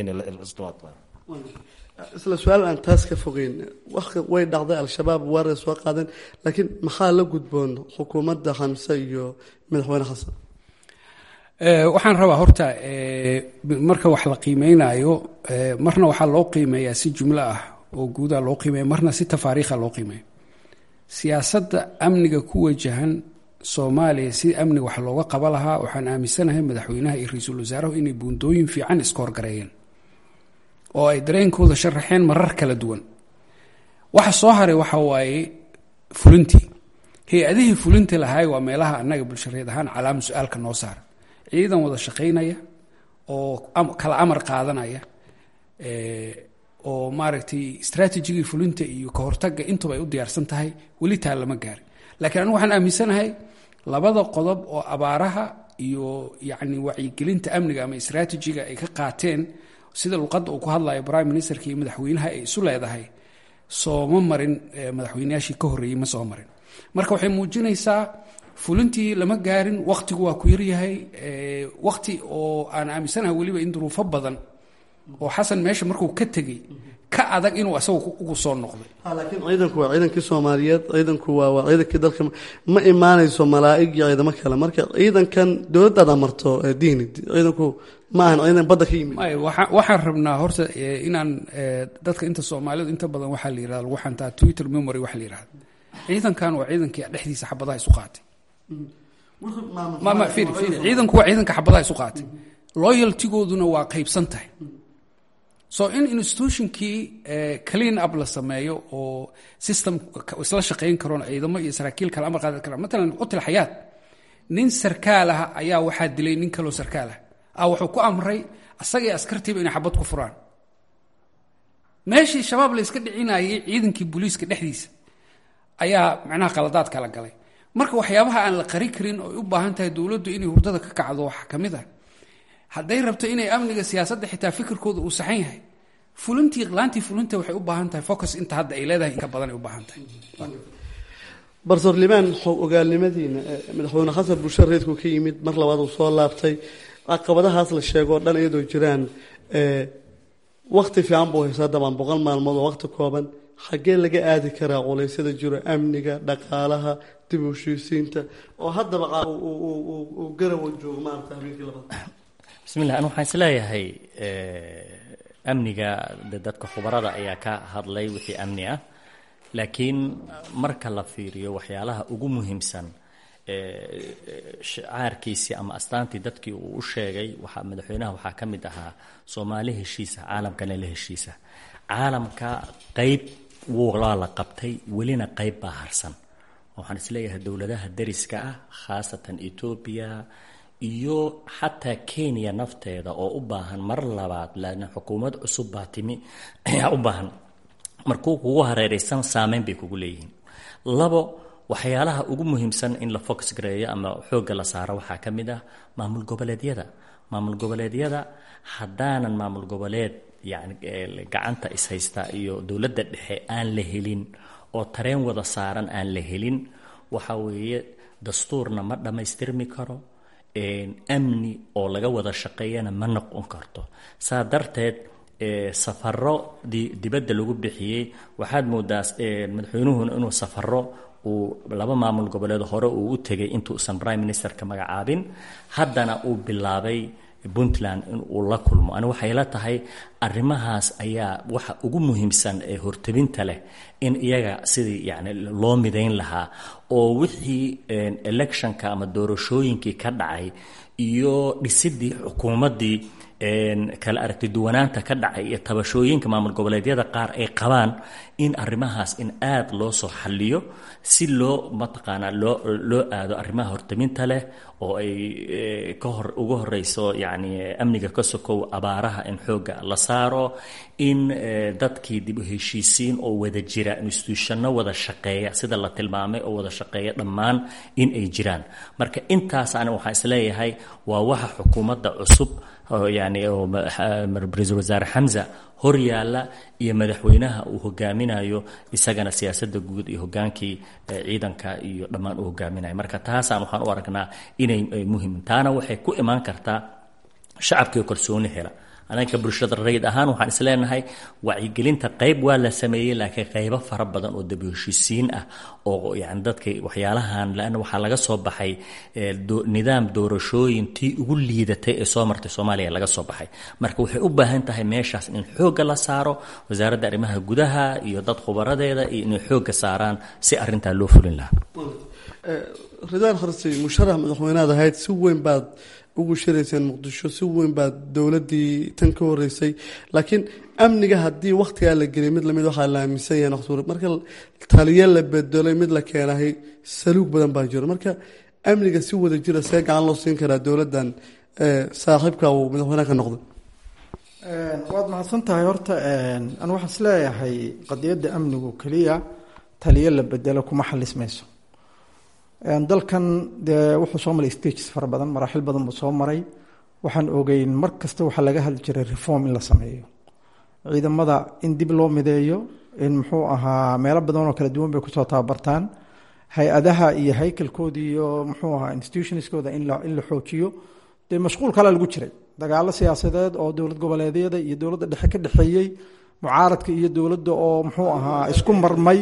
isla su-aal aan taas ka fogeyn way dhacday al-shabaab waaray soo qaadeen laakiin maxaa la gudboon xukuumadda xamse iyo madaxweyne xasan waxaan rabaa horta marka wax la qiimeynayo marna waxaa loo qiimeeyaa si jumlo ah oo guudaa loo qiimeeya marna si tafaariikha loo qiimeeya siyaasadda amniga ku wajahan soomaaliya si amniga wax looga qaba lahaa waxaan aaminsanahay madaxweynaha iyo ra-iisul wasaaruhu inay buundooyin fiican iska horgareeyeen oo ay dareenkooda sharaxeen marar kala duwan waxa soo haray waxa waaye fulintii hay-adihii fulinta lahaay waa meelaha annaga bulshareed ahaan calaama su-aalka noo saara ciidan wada shaqaynaya oo kala amar qaadanaya oo maaragtay strategigii fulinta iyo ka hortagga intuba ay u diyaarsan tahay weli taa lama gaarin laakiin anigu waxaan aaminsanahay labada qodob oo abaaraha iyo yacni wacyigelinta amniga ama strategiga ay ka qaateen sida luqadda uu ku hadlayo prime ministerka iyo madaxweynaha ay isu leedahay sooma marin madaxweynayaashii ka horreeyey ma soo marin marka waxay muujinaysaa fulintii lama gaarin waktigu waa ku yaryahay wakti oo aan aaminsanahay weliba in duruufo badan oo xasan meesha markuu ka tegey ka adag inuu asagu ugu soo noqday laakiin ciidanku waa ciidankii soomaaliyeed ciidanku waa waa ciidankii dalka ma imaanayso malaa'ig iyo ciidamo kale marka ciidankan dowladdaad amarto diini ciidanku ma ahan ciidan badda ka yimid may waxa- waxaan rabnaa horta eh, inaan eh, dadka inta soomaalidu inta badan waxaa la yirahda lagu xantaa twitter memory waxa la yirahda ciidankan waa ciidankii dhexdiisa xabadaha isu qaatay ma ma fiiri fiiri ciidanku waa ciidanka xabadaha isu qaatay loyaltigooduna waa qaybsan tahay so in institutionkii eh, clean up la sameeyo oo system ka- isla shaqayn karoon ciidamo iyo saraakiil kale amar qaadan karaan matalan qutil xayaat nin sarkaal ah ayaa waxaa dilay nin kaloo sarkaal ah ah wuxuu ku amray asagii askartiiba inay xabad ku furaan meeshii shabaab la iska dhicinayay ciidankii booliiska dhexdiisa ayaa macnaha qaladaad kala galay marka waxyaabaha aan la qari karin oo ay u baahan tahay dowladdu inay hurdada ka kacdo waxaa ka mid ah hadday rabto inay amniga siyaasadda xitaa fikirkooda uu saxan yahay fulintii laantii fulinta waxay u baahan tahay focus inta hadda ay leedahay inka badan ay u baahan tahay barsoor limaan xog ogaalnimadiina eh, madaxweyne xasan bulshada reedku ka yimid mar labaad uu soo laabtay caqabadahaas la sheego oo dhan iyadoo jiraan eh, wakti fiican buu haysaa dabaan boqol maalmood oo wakti kooban xaggee laga aadi karaa culeysyada jiro amniga dhaqaalaha dib u heshiisiinta oo haddaba qa- uu- uu- uu- uu- uu garawa joogo maarata habeenkii labaad bismillah anu waxaan isleeyahay eh, amniga de dadka khubarada ayaa ka hadlay wixii amni ah laakiin marka la fiiriyo waxyaalaha ugu muhiimsan eh, shacaarkiisii ama astaantii dadkii uu u sheegay waxaa madaxweynaha waxaa ka mid ahaa soomaali heshiisa caalamkana la heshiisa caalamka qeyb wuu waa la qabtay welina qeyb baa harsan waxaan isleeyahay dowladaha dariska ah khaasatan etoobiya iyo xataa kenya nafteeda oo u baahan mar labaad laana xukuumad cusub baa timi ayaa u baahan markuu kugu hareeraysan saameyn bay kugu leeyihiin labo waxyaalaha ugu muhiimsan in la focus gareeyo ama xoogga la saaro waxaa ka mid ah maamul goboleedyada maamul goboleedyada haddaanan maamul goboleed yani gacanta ishaysta iyo dowladda dhexe aan la helin oo tareen wada saaran aan la helin waxa weeye dastuurna ma dhammaystirmi karo amni oo laga wada shaqeeyana ma noqon karto saa darteed safaro dibadda lagu bixiyey waxaad moodaa madaxweynuhuna inuu safaro uu laba maamul goboleed hore uu u tegay intuusan prime ministerka magacaabin haddana uu bilaabay puntland in uu la kulmo ani waxay la tahay arrimahaas ayaa waxa ugu muhiimsan ee hortabinta leh in iyaga sidii yani loo midayn lahaa oo wixii electionka ama doorashooyinkii ka dhacay iyo dhisidii xukuumaddii kala aragti duwanaanta ka dhacay iyo tabashooyinka maamul goboleedyada qaar ay qabaan in arrimahaas in aada loo soo xalliyo si loo mataqaanaa loo loo aado arrimaha hortaminta leh oo ay ka hor ugu horeyso yacni amniga ka sokow abaaraha in xoogga la saaro in dadkii dib u heshiisiin oo wada jira institutionno wada shaqeeya sida la tilmaamay oo wada shaqeeya dhammaan in ay jiraan marka intaas ani waxaan isleeyahay waa waxa xukuumadda cusub yani ra-iisul wasaare xamza hor yaalla iyo madaxweynaha uu hogaaminayo isagana siyaasadda guud iyo hogaankii ciidanka iyo dhammaan uu hogaaminayo marka taasaan waxaan u aragnaa inay muhim taana waxay ku imaan kartaa shacabkii kalsooni hela anaga bulshada rayid ahaan waxaan isleenahay wacyigelinta qayb waa la sameeyey laakiin qaybo fara badan oo daba heshiisiin ah oo yani dadka waxyaalahan lanna waxaa laga soo baxay nidaam doorashooyin tii ugu liidatay ee soo martay soomaaliya laga soo baxay marka waxay u baahan tahay meeshaas in xoogga la saaro wasaaradda arrimaha gudaha iyo dad khubaradeeda iyo inay xoogga saaraan si arintaa loo fulin lahaa ridaan kharsi musharax madaxweynead ahayd si weyn baad ugu shirayseen muqdisho si weyn baa dowladii tan ka horeysay laakiin amniga haddii wakhtigaa la geliyay mid lamid waxaa la aaminsan yahay naqsuur marka taliya la bedelay mid la keenahay saluug badan baa jiro marka amniga si wada jira see gacan loo siin karaa dowladdan saaxiibka uu madaxweynaha ka noqday waad mahadsan tahay horta anu waxaan isleeyahay qadiyadda amnigu keliya taliyo la bedelo kuma xalismayso dalkan dee wuxuu soo maray stages fara badan maraaxil badan buu soo maray waxaan ogeyn mar kasta waxaa laga hadli jiray reform in la sameeyo ciidamada in dib loo mideeyo in muxuu ahaa meelo badan oo kala duwan bay kusoo tababartaan hay-adaha iyo haykalkooda iyo muxuu ahaa institutionskooda in la in la xoojiyo dee mashquul kalea lagu jiray dagaalo siyaasadeed oo dowlad goboleedyada iyo dowladda dhexe ka dhexeeyey mucaaradka iyo dowladda oo muxuu ahaa isku marmay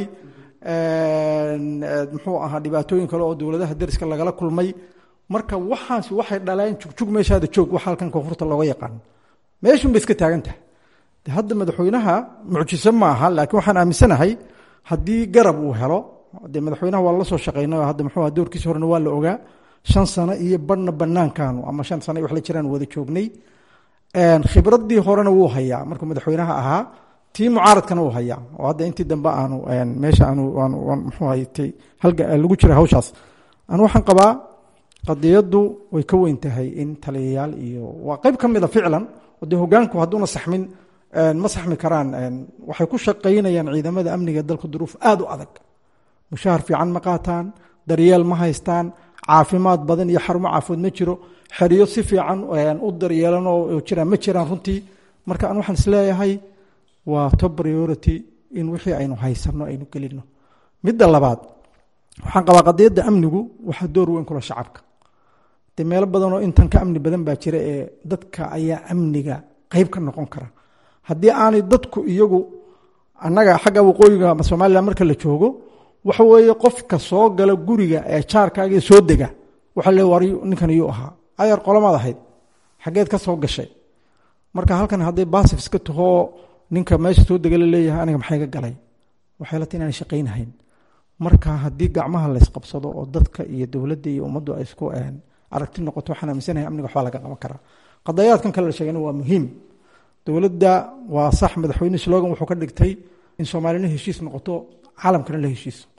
muxuu ahaa dhibaatooyin kale oo dowladaha dariska lagala kulmay marka waxaas waxay dhaleen jugjug meeshaada joog waxa halkan koonfurta looga yaqaan meeshun bay iska taagan tahay de hadda madaxweynaha mucjiso ma aha laakiin waxaan aaminsanahay haddii garab uu helo dee madaxweynaha waa la soo shaqeynay oo hadda muxuu aha doorkiisa horena waa la ogaa shan sano iyo badhna banaankaanu ama shan sano wax la jiraan wada joognay khibradii horena wuu hayaa markuu madaxweynaha ahaa tii mucaaradkana uu hayaa oo hadda intii dambe aanu meesha aanu mxuu haytay halga lagu jira hawshaas anu waxaan qabaa qadiyaddu way ka weyn tahay in taliyayaal iyo waa qeyb ka mida ficlan oo dee hogaanku hadduuna saxmin ma saxmi karaan waxay ku shaqaynayaan ciidamada amniga dalka duruuf aada u adag mushahar fiican ma qaataan daryeel ma haystaan caafimaad badan iyo xarumo caafimaad ma jiro xeriyo si fiican u daryeelan oo jiraan ma jiraan runtii marka an waxaan isleeyahay waa top priority in wixii aynu haysano aynu gelino midda labaad waxaan qabaa qadiyadda amnigu waxaa door weyn kula shacabka dee meelo badanoo intan ka amni badan baa jira ee dadka ayaa amniga qeyb ka noqon kara haddii aanay dadku iyagu annaga xagga waqooyiga ama somalilan marka la joogo waxa weeye qofka soo gala guriga ee jaarkaaga soo dega waxa le war ninkan iyuu ahaa ayar qolamaad ahayd xaggeed ka soo gashay marka halkan hadday basif iska tahoo ninka meesha soo dega la leeyahay aniga maxay ga galay waxay la tahay inaan shaqaynahayn marka haddii gacmaha laysqabsado oo dadka iyo dowladda iyo ummaddu ay isku aragti noqoto waxaan aaminsanahay amniga waxbaa laga qaban karaa qadayaadkan kale la sheegana waa muhiim dowladda waa sax madaxweyne slogan wuxuu ka dhigtay in soomaalina heshiis noqoto caalamkana la heshiiso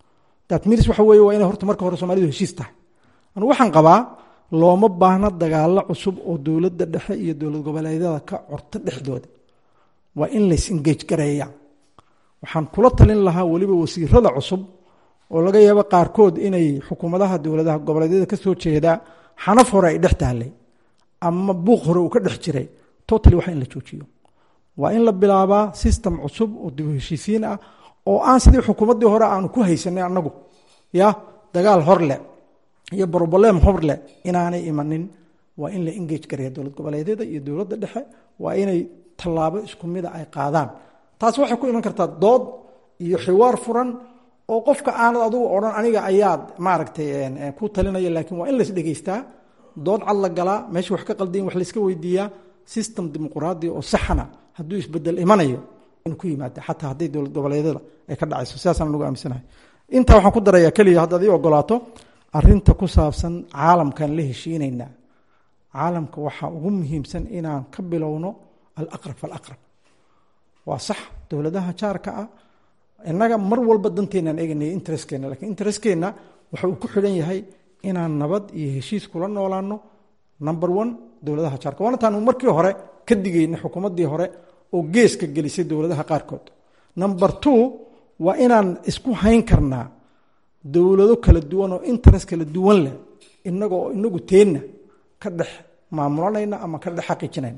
datmiris waxa weeye waa inay horta marka hore soomaalidu heshiis tahay anu waxaan qabaa looma baahna dagaalo cusub oo dowladda dhexe iyo dowlad goboleedyada ka corto dhexdooda waa in lays engage gareeya waxaan kula talin lahaa weliba wasiirada cusub oo laga yaabo qaarkood inay xukuumadaha dowladaha goboleedyada ka soo jeedaa xanaf hore ay dhex tahlay ama buuq hore uu ka dhex jiray totally waa in la joojiyo waa in la bilaabaa system cusub oo dib u heshiisiin ah oo aan sidii xukuumaddii hore aanu ku haysanay annagu ya dagaal horle iyo broblem horle inaanay imanin waa in la engage gareeya dowlad goboleedyada iyo dowladda dhexe waa inay tallaabo isku mida ay qaadaan taas waxay ku iman kartaa dood iyo xiwaar furan oo qofka aanad adugu odhan aniga ayaad maaragtay ku talinaya laakiin waa in lais dhegeystaa dood cad la galaa meesha wax ka qaldayin wax layska weydiiyaa system dimuquraadi oo saxana hadduu isbedel imanayo inuu ku yimaada xataa hadday dowlad goboleedyada ay ka dhacayso sidaasaan anugu aaminsanahay intaa waxaan ku darayaa keliya haddaad ii ogolaato arinta ku saabsan caalamkan la heshiinaynaa caalamka waxaa ugu muhiimsan inaan ka bilowno alaqrab falaqrab waa sax dowladaha jaarka ah innaga mar walba danteenaan eeganaya interestkeenna lakiin interestkeenna waxa uu ku xidhan yahay inaan nabad iyo heshiis kula noolaano number one dowladaha jaarka waana taanu markii hore ka digayna xukuumaddii hore oo geeska gelisay dowladaha qaarkood number two waa inaan isku hayn karnaa dowlado kala duwan oo interest kala duwan leh inaga oo inagu teenna ka dhex maamulanayna ama ka dhex xaqiijinayna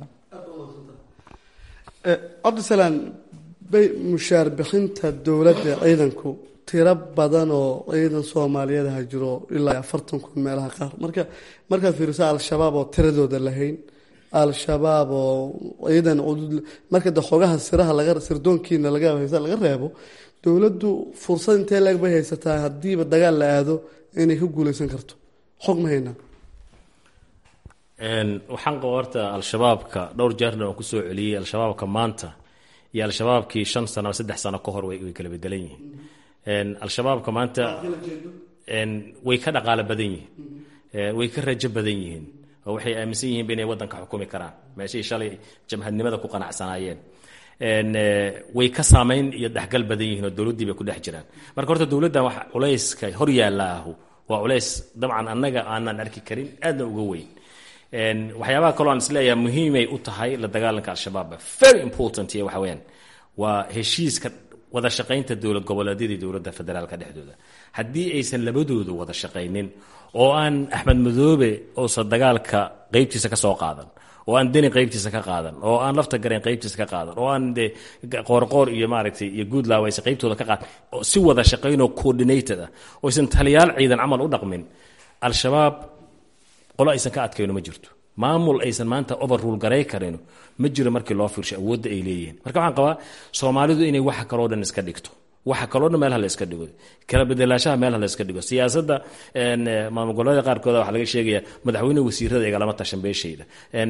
cabdisalaan bay mushaar bixinta dowladda ciidanku tiro badan oo ciidan soomaaliyeed ha jiro ilaa afartan kun meelaha qaar marka markaad fiiriso al-shabaab oo tiradooda lahayn al-shabaab oo ciidan marka de xogaha siraha laga sirdoonkiina laga haysa laga reebo dowladdu fursad intee leeg bay haysataa haddiiba dagaal la aado inay ka guuleysan karto xog ma haynaa waxaan qaba horta al-shabaabka dhowr jeerna waan kusoo celiyey al-shabaabka maanta iyo al-shabaabkii shan sano saddex sano ka hor way kala bedelan yihiin al-shabaabka maanta way ka dhaqaalo badan yihiin way ka rajo badan yihiin oo waxay aaminsan yihiinba inay waddanka xukumi karaan meeshay shalay jamhadnimada ku qanacsanaayeen way ka saamayn iyo dhexgal badan yihiin oo dowladdii bay ku dhex jiraan marka horta dowladdan wax culayska hor yaallaahu waa culays dabcan annaga aanan arki karin aadna uga weyn waxyaabaha kaloo aan isleeyahay muhiimay u tahay la dagaalanka al-shabaab very important iyo waxa weyaan waa heshiiska wada shaqaynta dowlad goboleedyada iyo dowladda federaalka dhexdooda haddii aysan labadoodu wada shaqaynin oo aan axmed madoobe uusan dagaalka qeybtiisa ka soo qaadan oo aan deni qeybtiisa ka qaadan oo aan lafta gareen qeybtiisa ka qaadan oo aan de qoorqoor iyo maaragtay iyo guudlaaw aysan qeybtooda ka qaadan oo si wada shaqaynoo coordinated ah oo aysan taliyaal ciidan camal u dhaqmin al-shabaab qolo aysan ka adkayno ma jirto maamul aysan maanta overrule garay karino ma jiro markii loo fiirsho awoodda ay leeyihiin marka waxaan qabaa soomaalidu inay waxa kaloo dhan iska dhigto waxa kaloo dhan meelha la iska dhigo kala bedelaashaha meelha la iska dhigo siyaasadda maamul goboleeda qaarkooda waxaa laga sheegaya madaxweyne wasiirada igalama tashan beeshayda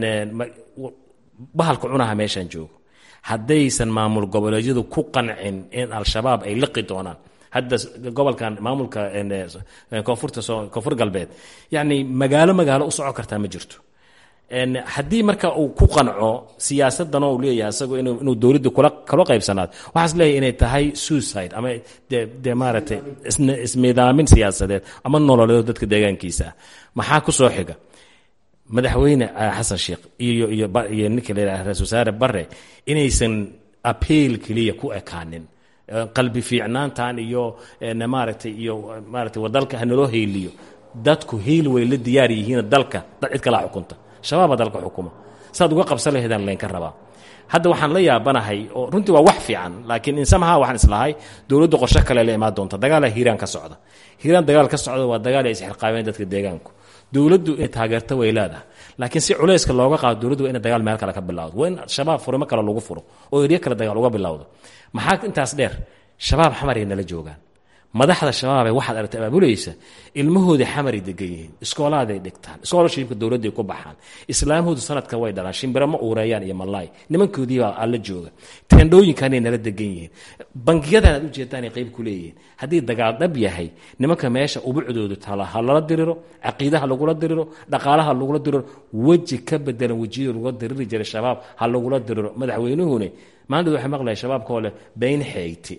bahalka cunaha meeshaan joogo haddaysan maamul goboleedyadu ku qancin in al-shabaab ay liqi doonaan hadda gobolkan maamulka koonfurta koonfur galbeed yacni magaalo magaalo u soco kartaa ma jirto haddii marka uu ku qanco siyaasadan oo uu leeyahay isagu inuu dowladda kula kala qaybsanaado waxaas leeyahay inay tahay suicide ama de de maaragtay isnidaamin siyaasadeed ama nololeed dadka deegaankiisa ah maxaa ku soo xiga madaxweyne xasan sheekh iyo iyo iyo ninka la yidhaha ra-isul wasaare bare inaysan appeal keliya ku ekaanin qalbi fiicnaantan iyo maaragtay iyo maaragtay wadalka hanaloo heyliyo dadku heyl way la diyaar yihiin dalka dad cid kalaa xukunta shabaaba dalka xukuma saad uga qabsan lahaydaan laynka rabaa hadda waxaan la yaabanahay oo runtii waa wax fiican laakiin insamaha waxaan islahay dowladdu qorsho kale la imaan doonta dagaala hiiraan ka socda hiiraan dagaal ka socda waa dagaal ay isxilqaabeen dadka deegaanku dowladdu inay taageerto way leedahay laakiin si culayska looga qaado dowladdu waa ina dagaal meel kale ka bilawdo waa in shabaab furimo kale lagu furo oo eryo kale dagaal uga bilowdo maxaa intaas dheer shabaab xamaray nala joogaan madaxda shabaabee waxaad aragtay abaabulaysa ilmahooda xamaray degan yihiin iskoolaaday dhigtaan iskoolashibka dowladday ku baxaan islaamhoodu sanadka way dhalaan shimbiro ma uureeyaan iyo malaay nimankoodiibaa alla jooga teendhooyinkanay nala degan yihiin bangiyadan aad ujeedaanay qayb ku leeyihiin haddii dagaal dhab yahay nimanka meesha ubucdoodu tala ha lala diriro caqiidaha lagula diriro dhaqaalaha lagula diriro weji ka bedelan wejiyada lagula diriri jiray shabaab ha lagula diriro madaxweynuhune maanta waxay maqlaya shabaabkoo leh bayn xeyti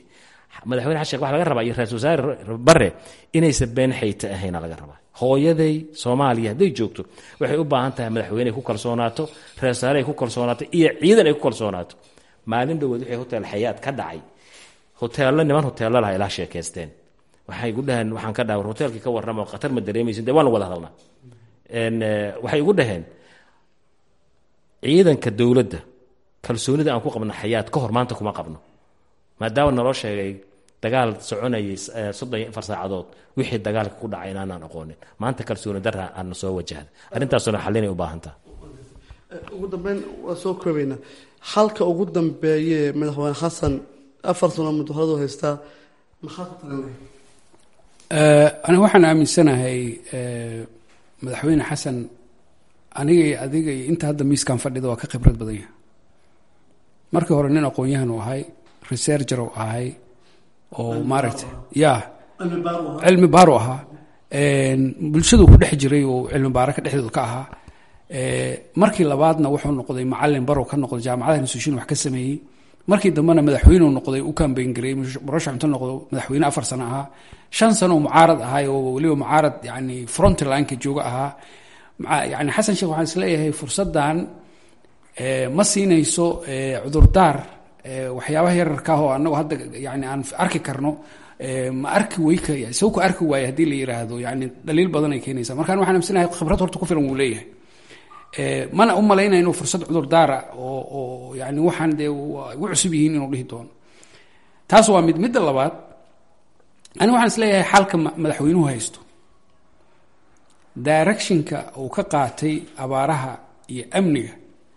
madaxweyne xasan sheekh waxa laga rabaa iyo ra-isul wasaare bare inaysan been xayta ahayna laga rabaa hooyaday soomaaliya hadday joogto waxay u baahan tahay madaxweyne ay ku kalsoonaato ra-isul wasaare ay ku kalsoonaato iyo ciidan ay ku kalsoonaato maalin dhoweed wixii hotel xayaad ka dhacay hoteello niman hoteello laha ilaa sheekaysteen waxay igu dhaheen waxaan ka dhaha war hoteelkii ka warramo khatar ma dareemaysin dee waan wada hadalnaa waxay igu dhaheen ciidanka dowladda kalsoonida aan ku qabno xayaad ka hor maanta kuma qabno maadaama naloo sheegay dagaal soconayay soddon iyo afar saacadood wixii dagaalka ku dhacay inaanaan aqoonin maanta kalsooni darra aana soo wajahda arrintaasuna xalinay u baahan taha ugu dambeyn waa soo koobaynaa halka ugu dambeeye madaxweyne xasan afar sano mudahoradu haystaa maxaa ku tagan lahay aniga waxaan aaminsanahay madaxweyne xasan aniga iyo adiga iyo inta hadda miiskan fadhida waa ka khibrad badan yahay markii hore nin aqoon-yahan uu ahay researcher uu ahay oo maaragtay ya cilmi baaro ahaa bulshadu ku dhex jiray oo cilmi baaro ka dhexdooda ka ahaa markii labaadna wuxuu noqday macalin barow ka noqday jaamacadaha institution wax ka sameeyey markii dambena madaxweyneu noqday u kambayn gareeyey murashax inta noqdo madaxweyne afar sano ahaa shan sano oo mucaarad ahay oo weliba mucaarad yani frontlineka jooga ahaa yani xasan sheekh waxaan isleeyahay fursaddan ma siinayso cudurdaar waxyaabaha yararka ah oo anagu hadda yani aan arki karno ma arki weyka isago ku arki waaye haddii la yiraahdo yani dhaliil badan ay keenaysa markaan waxaan amsinahay khibrad horta ku filan wuu leeyahay mana u malaynaya inuu fursad cudurdaara oo oo yani waxaan dee ugu cusub yihiin inuu dhihi doono taas waa mid midda labaad ani waxaan isleeyahay xalka madaxweynuhu haysto directionka uu ka qaatay abaaraha iyo amniga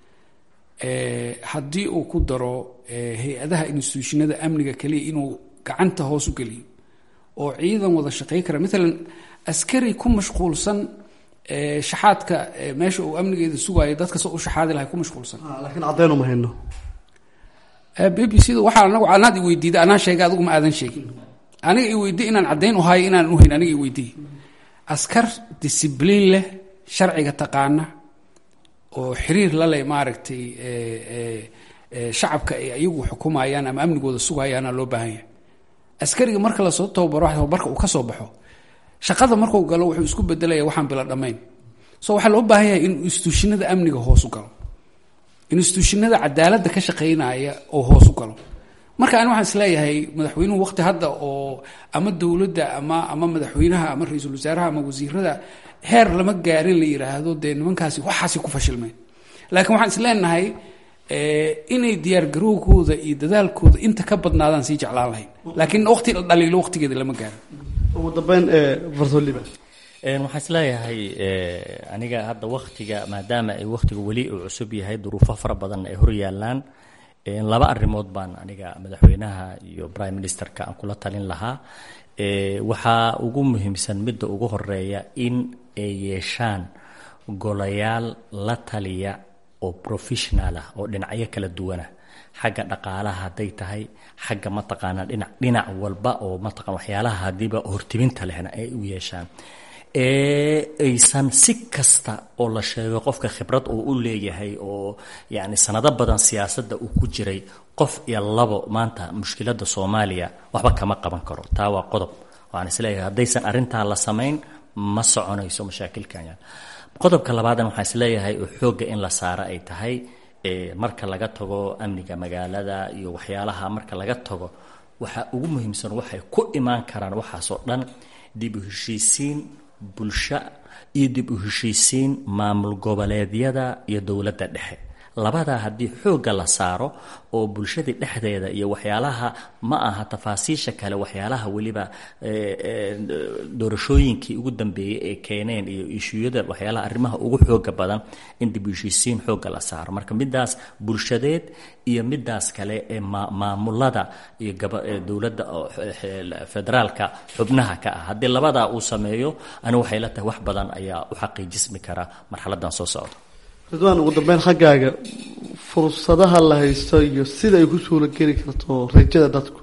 haddii uu ku daro hay-adaha instituushinada amniga keliya inuu gacanta hoos u geliyo oo ciidan wada shaqey kara maalan askari ku mashquulsan shaxaadka meesha uu amnigeeda sugaayo dadka soo u shaxaadi lahay ku mashquulsan laakiin caddeyn uma hayno b b c da waxaa anagu anaad i weydiiday anaa sheegay adigu ma aadan sheegin aniga i weydiy inaan caddayn u hayo inaan uhayn aniga i weydiiy askar discibliin leh sharciga taqaana oo xiriir la leh maaragtay shacabka ay ayagu xukumayaan ama amnigooda sugayaana loo baahan yahay askariga marka lasoo tababaro tababarka uu ka soo baxo shaqada markuu galo wuxuu isku bedelaya waxaan bila dhammayn so waxaa loo baahan yahay in instituushinada amniga hoos u galo instituushinada cadaaladda ka shaqaynaya oo hoos u galo marka ani waxaan isleeyahay madaxweynuhu waqti hadda oo ama dowladda ama ama madaxweynaha ama ra-iisul wasaaraha ama wasiirada heer lama gaarin la yiraahdo dee nimankaasi waxaasi ku fashilmeen laakiin waxaan isleenahay inay diyaargarowgooda iyo dadaalkooda inta ka badnaadaan sii jeclaan lahayn laakiin waqti la dhaliilo waqtigeeda lama gaarin ugu dambeyn fartoliba waxaan isleeyahay aniga hadda waktiga maadaama ay waktiga weli uu cusub yahay duruufo fara badan ay hor yaalaan laba arrimood baan aniga madaxweynaha iyo prime ministerka aan kula talin lahaa waxaa ugu muhiimsan midda ugu horeeya in ay yeeshaan golayaal la taliya oo professional ah oo dhinacyo kala duwanah xagga dhaqaalaha hadday tahay xagga mataqaanaa dhinac dhinac walba oo mataqan waxyaalaha hadiiba hortibinta lehna ay u yeeshaan ee aysan si kasta oo la sheego qofka khibrad uu u leeyahay oo yacni sanado badan siyaasadda uu ku jiray qof iyo labo maanta mushkiladda soomaaliya waxba kama qaban karo taa waa qodob waxaan isleeyahay haddaysan arrintaa la samayn ma soconayso mashaakilkan qodobka labaadan waxaan isleeyahay oo xoogga in la saaro ay tahay marka laga tago amniga magaalada iyo waxyaalaha marka laga tago waxaa ugu muhiimsan waxay ku imaan karaan waxaasoo dhan dib u heshiisiin bulsho iyo dib u heshiisiin maamul goboleedyada iyo dowladda dhexe labadaa haddii xoogga la saaro oo bulshadii dhexdeeda iyo waxyaalaha ma aha tafaasiisha kale waxyaalaha weliba doorashooyinkii ugu dambeeyey ee keeneen iyo ishuyada waxyaalaha arrimaha ugu xooga badan in dib u heshiisiin xoogga la saaro marka midaas bulshadeed iyo midaas kale ee maamulada iyo dowladda federaalka xubnaha ka ah haddii labadaa uu sameeyo ani waxay la tahay wax badan ayaa u xaqiijismi kara marxaladan soo socda ridwaan ugu dambeyn xaggaaga fursadaha la haysto iyo sida ay ku suula geli karto rajada dadku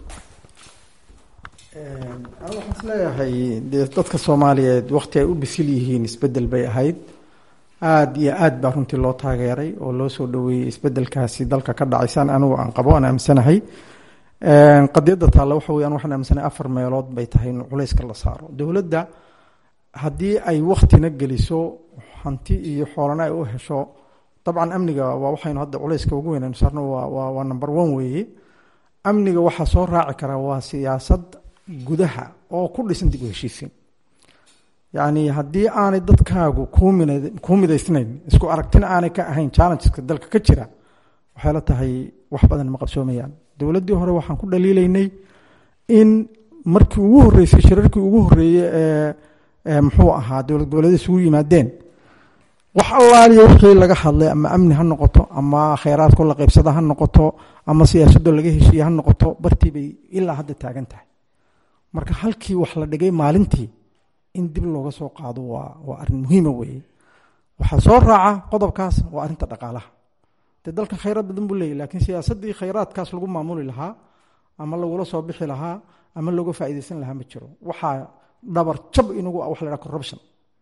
anigu waxaan isleeyahay dee dadka soomaaliyeed waqti ay u bisil yihiin isbedel bay ahayd aada iyo aad baa runtii loo taageeray oo loo soo dhaweeyey isbedelkaasi dalka ka dhacaysaan anigu aan qabo aan aaminsanahay qadiyadda taalla waxa weyaan waxaan aaminsanay afar meelood bay tahay in culayska la saaro dowladda haddii ay waktina geliso hanti iyo xoolana ay u hesho dabcan amniga waa waxaynu hadda culayska ugu weynaynu saarno waa waa number one weeye amniga waxaa soo raaci karaa waa siyaasad gudaha oo ku dhisan dib u heshiisiin yacni haddii aanay dadkaagu kuumina kuu midaysnayn isku aragtina aanay ka ahayn challengeska dalka ka jira waxay la tahay wax badan ma qabsoomayaan dowladdii hore waxaan ku dhaliilaynay in markii ugu horreysay shirarkii ugu horreeyey ee muxuu ahaa dowlad goboleed isugu yimaadeen wax allaaliya wixii laga hadlay ama amni ha noqoto ama kheyraadko la qaybsada ha noqoto ama siyaasadoo laga heshiiye ha noqoto bartii bay ilaa hadda taagan tahay marka halkii wax la dhigay maalintii in dib looga soo qaado waa waa arrin muhiima weeye waxaa soo raaca qodobkaas waa arrinta dhaqaalaha dee dalka khayraad badan buu leeyahy laakiin siyaasaddii khayraadkaas lagu maamuli lahaa ama lagula soo bixi lahaa ama looga faa'iidaysan lahaa ma jiro waxaa dhabar jab inagu ah wax la dhaha corruption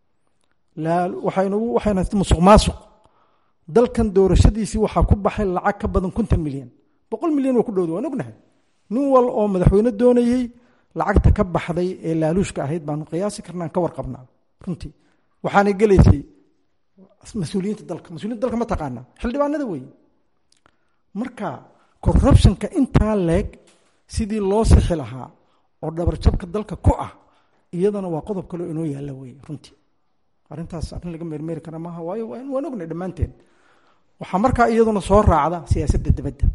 waxaynugu waxayna musuq maasuq dalkan doorashadiisii waxaa ku baxay lacag ka badan konton milyan boqol milyan waa ku dhowda waan ognahay nin wal oo madaxweyne doonayey lacagta ka baxday ee laaluushka ahayd baanu qiyaasi karnaan ka warqabnaa runtii waxaanay gelaysay mas-uuliyiinta dalka mas-uuliyinta dalka ma taqaanaa xildhibaanada weeye marka corruptionka intaa leeg sidii loo sixi lahaa oo dhabarjabka dalka ku ah iyadana waa qodob kaleo inoo yaalla weeye runtii arrintaas arrin laga meermeeri kara maaha waayo waan ognay dhammaanteen waxaa markaa iyaduna soo raacda siyaasadda dibadda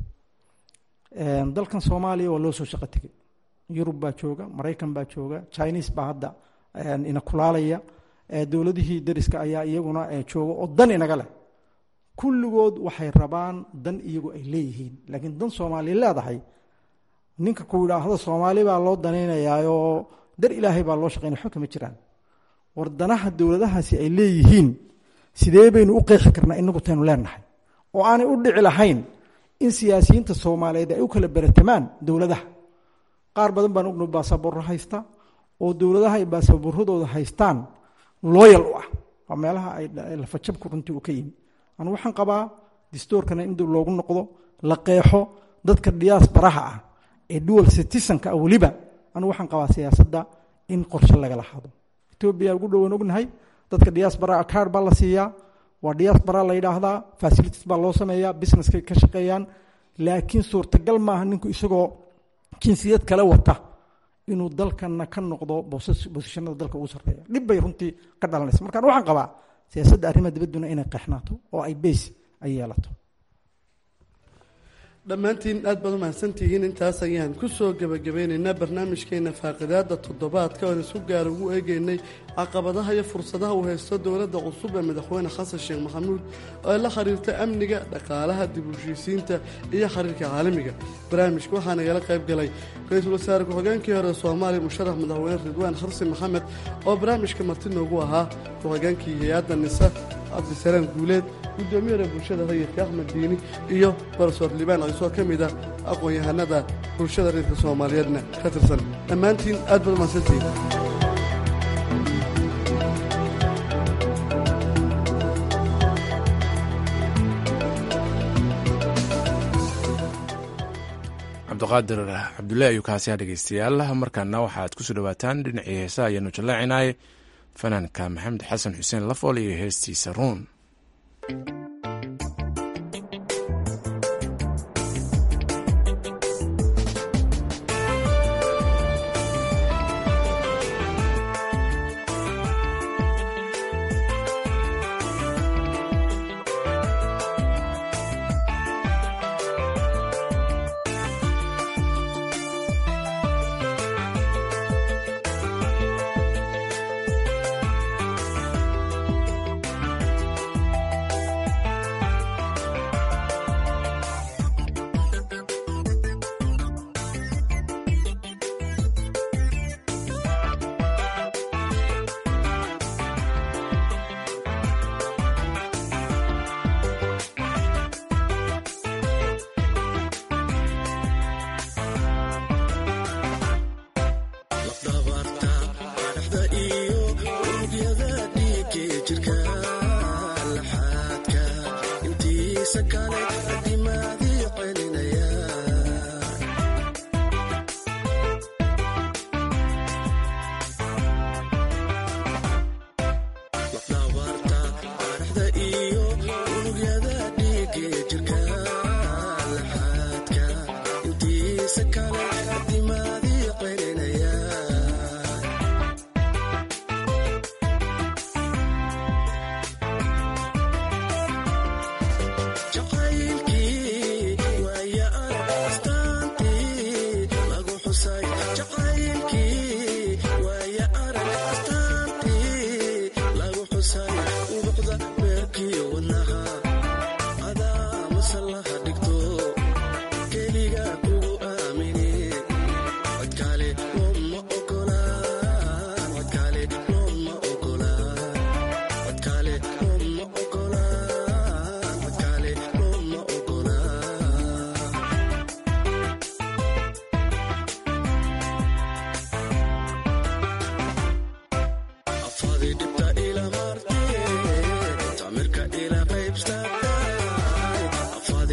dalkan soomaaliya waa loo soo shaqo tegey yurub baa jooga maraykan baa jooga chinese baa hadda ina kulaalaya dowladihii dariska ayaa iyaguna jooga oo dan inaga leh kulligood waxay rabaan dan iyagu ay leeyihiin laakiin dan soomaaliya leedahay ninka ku yidhaahdo soomaali baa loo danaynayaayoo dar ilaahay baa loo shaqeynaya waxba kama jiraan war danaha dowladahaasi ay leeyihiin sidee baynu u qeexi karnaa inagu taynu leenahay oo aanay u dhici lahayn in siyaasiyiinta soomaaliyeed ay u kala beratamaan dowladaha qaar badan baan ogno baasaboorro haysta oo dowladaha ay baasaboorradooda haystaan looyal u ah waa meelaha ay lafajabku runtii uu ka yimi anu waxaan qabaa distoorkana in dib loogu noqdo la qeexo dadka diyaasbaraha ah ee dual citizenka ah weliba anu waxaan qabaa siyaasadda in qorshe lagala hado etoobiya ugu dhowan ognahay dadka diaspora card baa la siiyaa waa diaspora la yidhaahdaa facilities baa loo sameeyaa businesskay ka shaqeeyaan laakiin suurtagal maaha ninku isagoo jinsiyad kale wata inuu dalkana ka noqdo bosishanada dalka ugu sarreeya dhib bay runtii ka dhalanaysa markaan waxaan qabaa siyaasadda arrimaha dibadduna inay qeexnaato oo ay beys ay yeelato dhammaantiin aad baad u mahadsantihiin intaas ayaan ku soo gebagabeynaynaa barnaamijkeena faaqidaada toddobaadka oon isku gaara ugu eegeynay caqabadaha iyo fursadaha uu haysto dowladda cusub ee madaxweyne xasan sheekh maxamuud oo ay la xiriirta amniga dhaqaalaha dib u heshiisiinta iyo xiriirka caalamiga barnaamijka waxaa nagala qayb galay ra-iisul wasaare ku-xigeenkii hore soomaaliya musharax madaxweyne ridwaan xarsi maxamed oo barnaamijka marti noogu ahaa ku-xigeenkii hay-adda nisa cabdisalaam guuleed guddoomiyada bulshada rayidka axmed diini iyo barsoor libaan ciisoo ka mid ah aqoon-yahanada bulshada reerka soomaaliyeedna ka tirsan dhammaantiin aad baad umahadsantihiin cabdiqaadir cabdullaahi ayuu kaasiyaa dhegeystayaal markaana waxaad kusoo dhawaataan dhinacii heesaha ayaanu jallaacinay fanaanka maxamed xasan xuseen lafool iyo heestiisa ruun Thank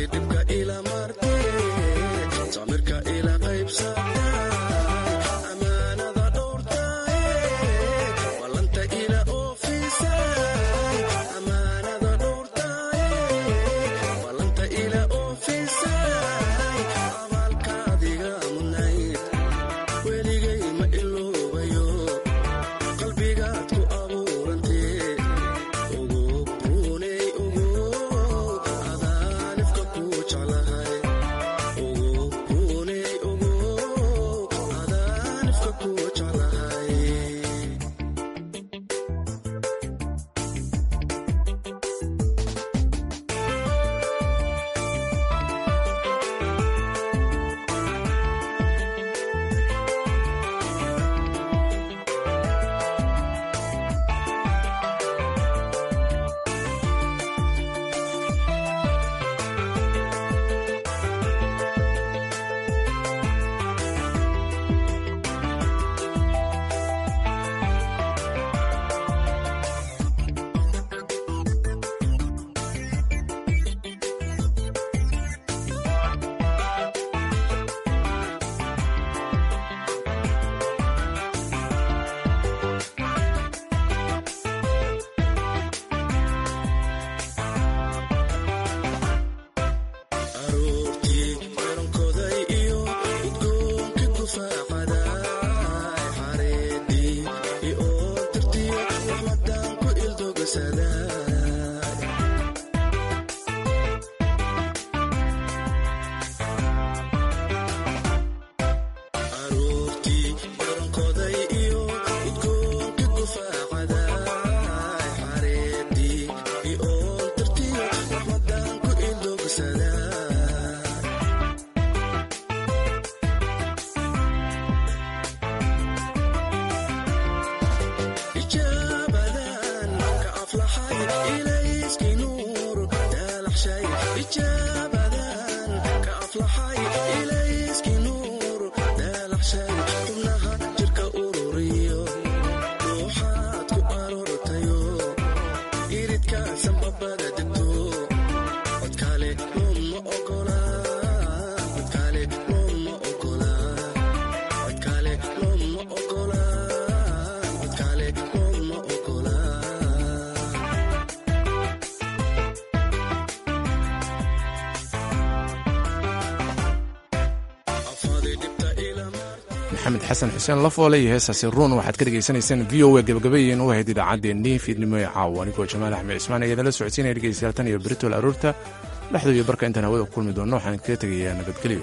maxamed xasan xuseen lafoole iyo heesaasi ruun waxaad ka dhegaysanaysaan v o a gabagabayen u ahayd idaacaddeenii fiidnimo ee caawa anigoo jamaal axmed cismaan ayaa idinla socodsiinaya dhegeystayaal tan iyo beritol aroorta dhexdu iyo barka intaan hawada ku kulmi doonno waxaan kaga tegayaa nabadgelyo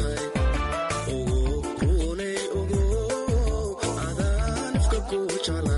jeclahay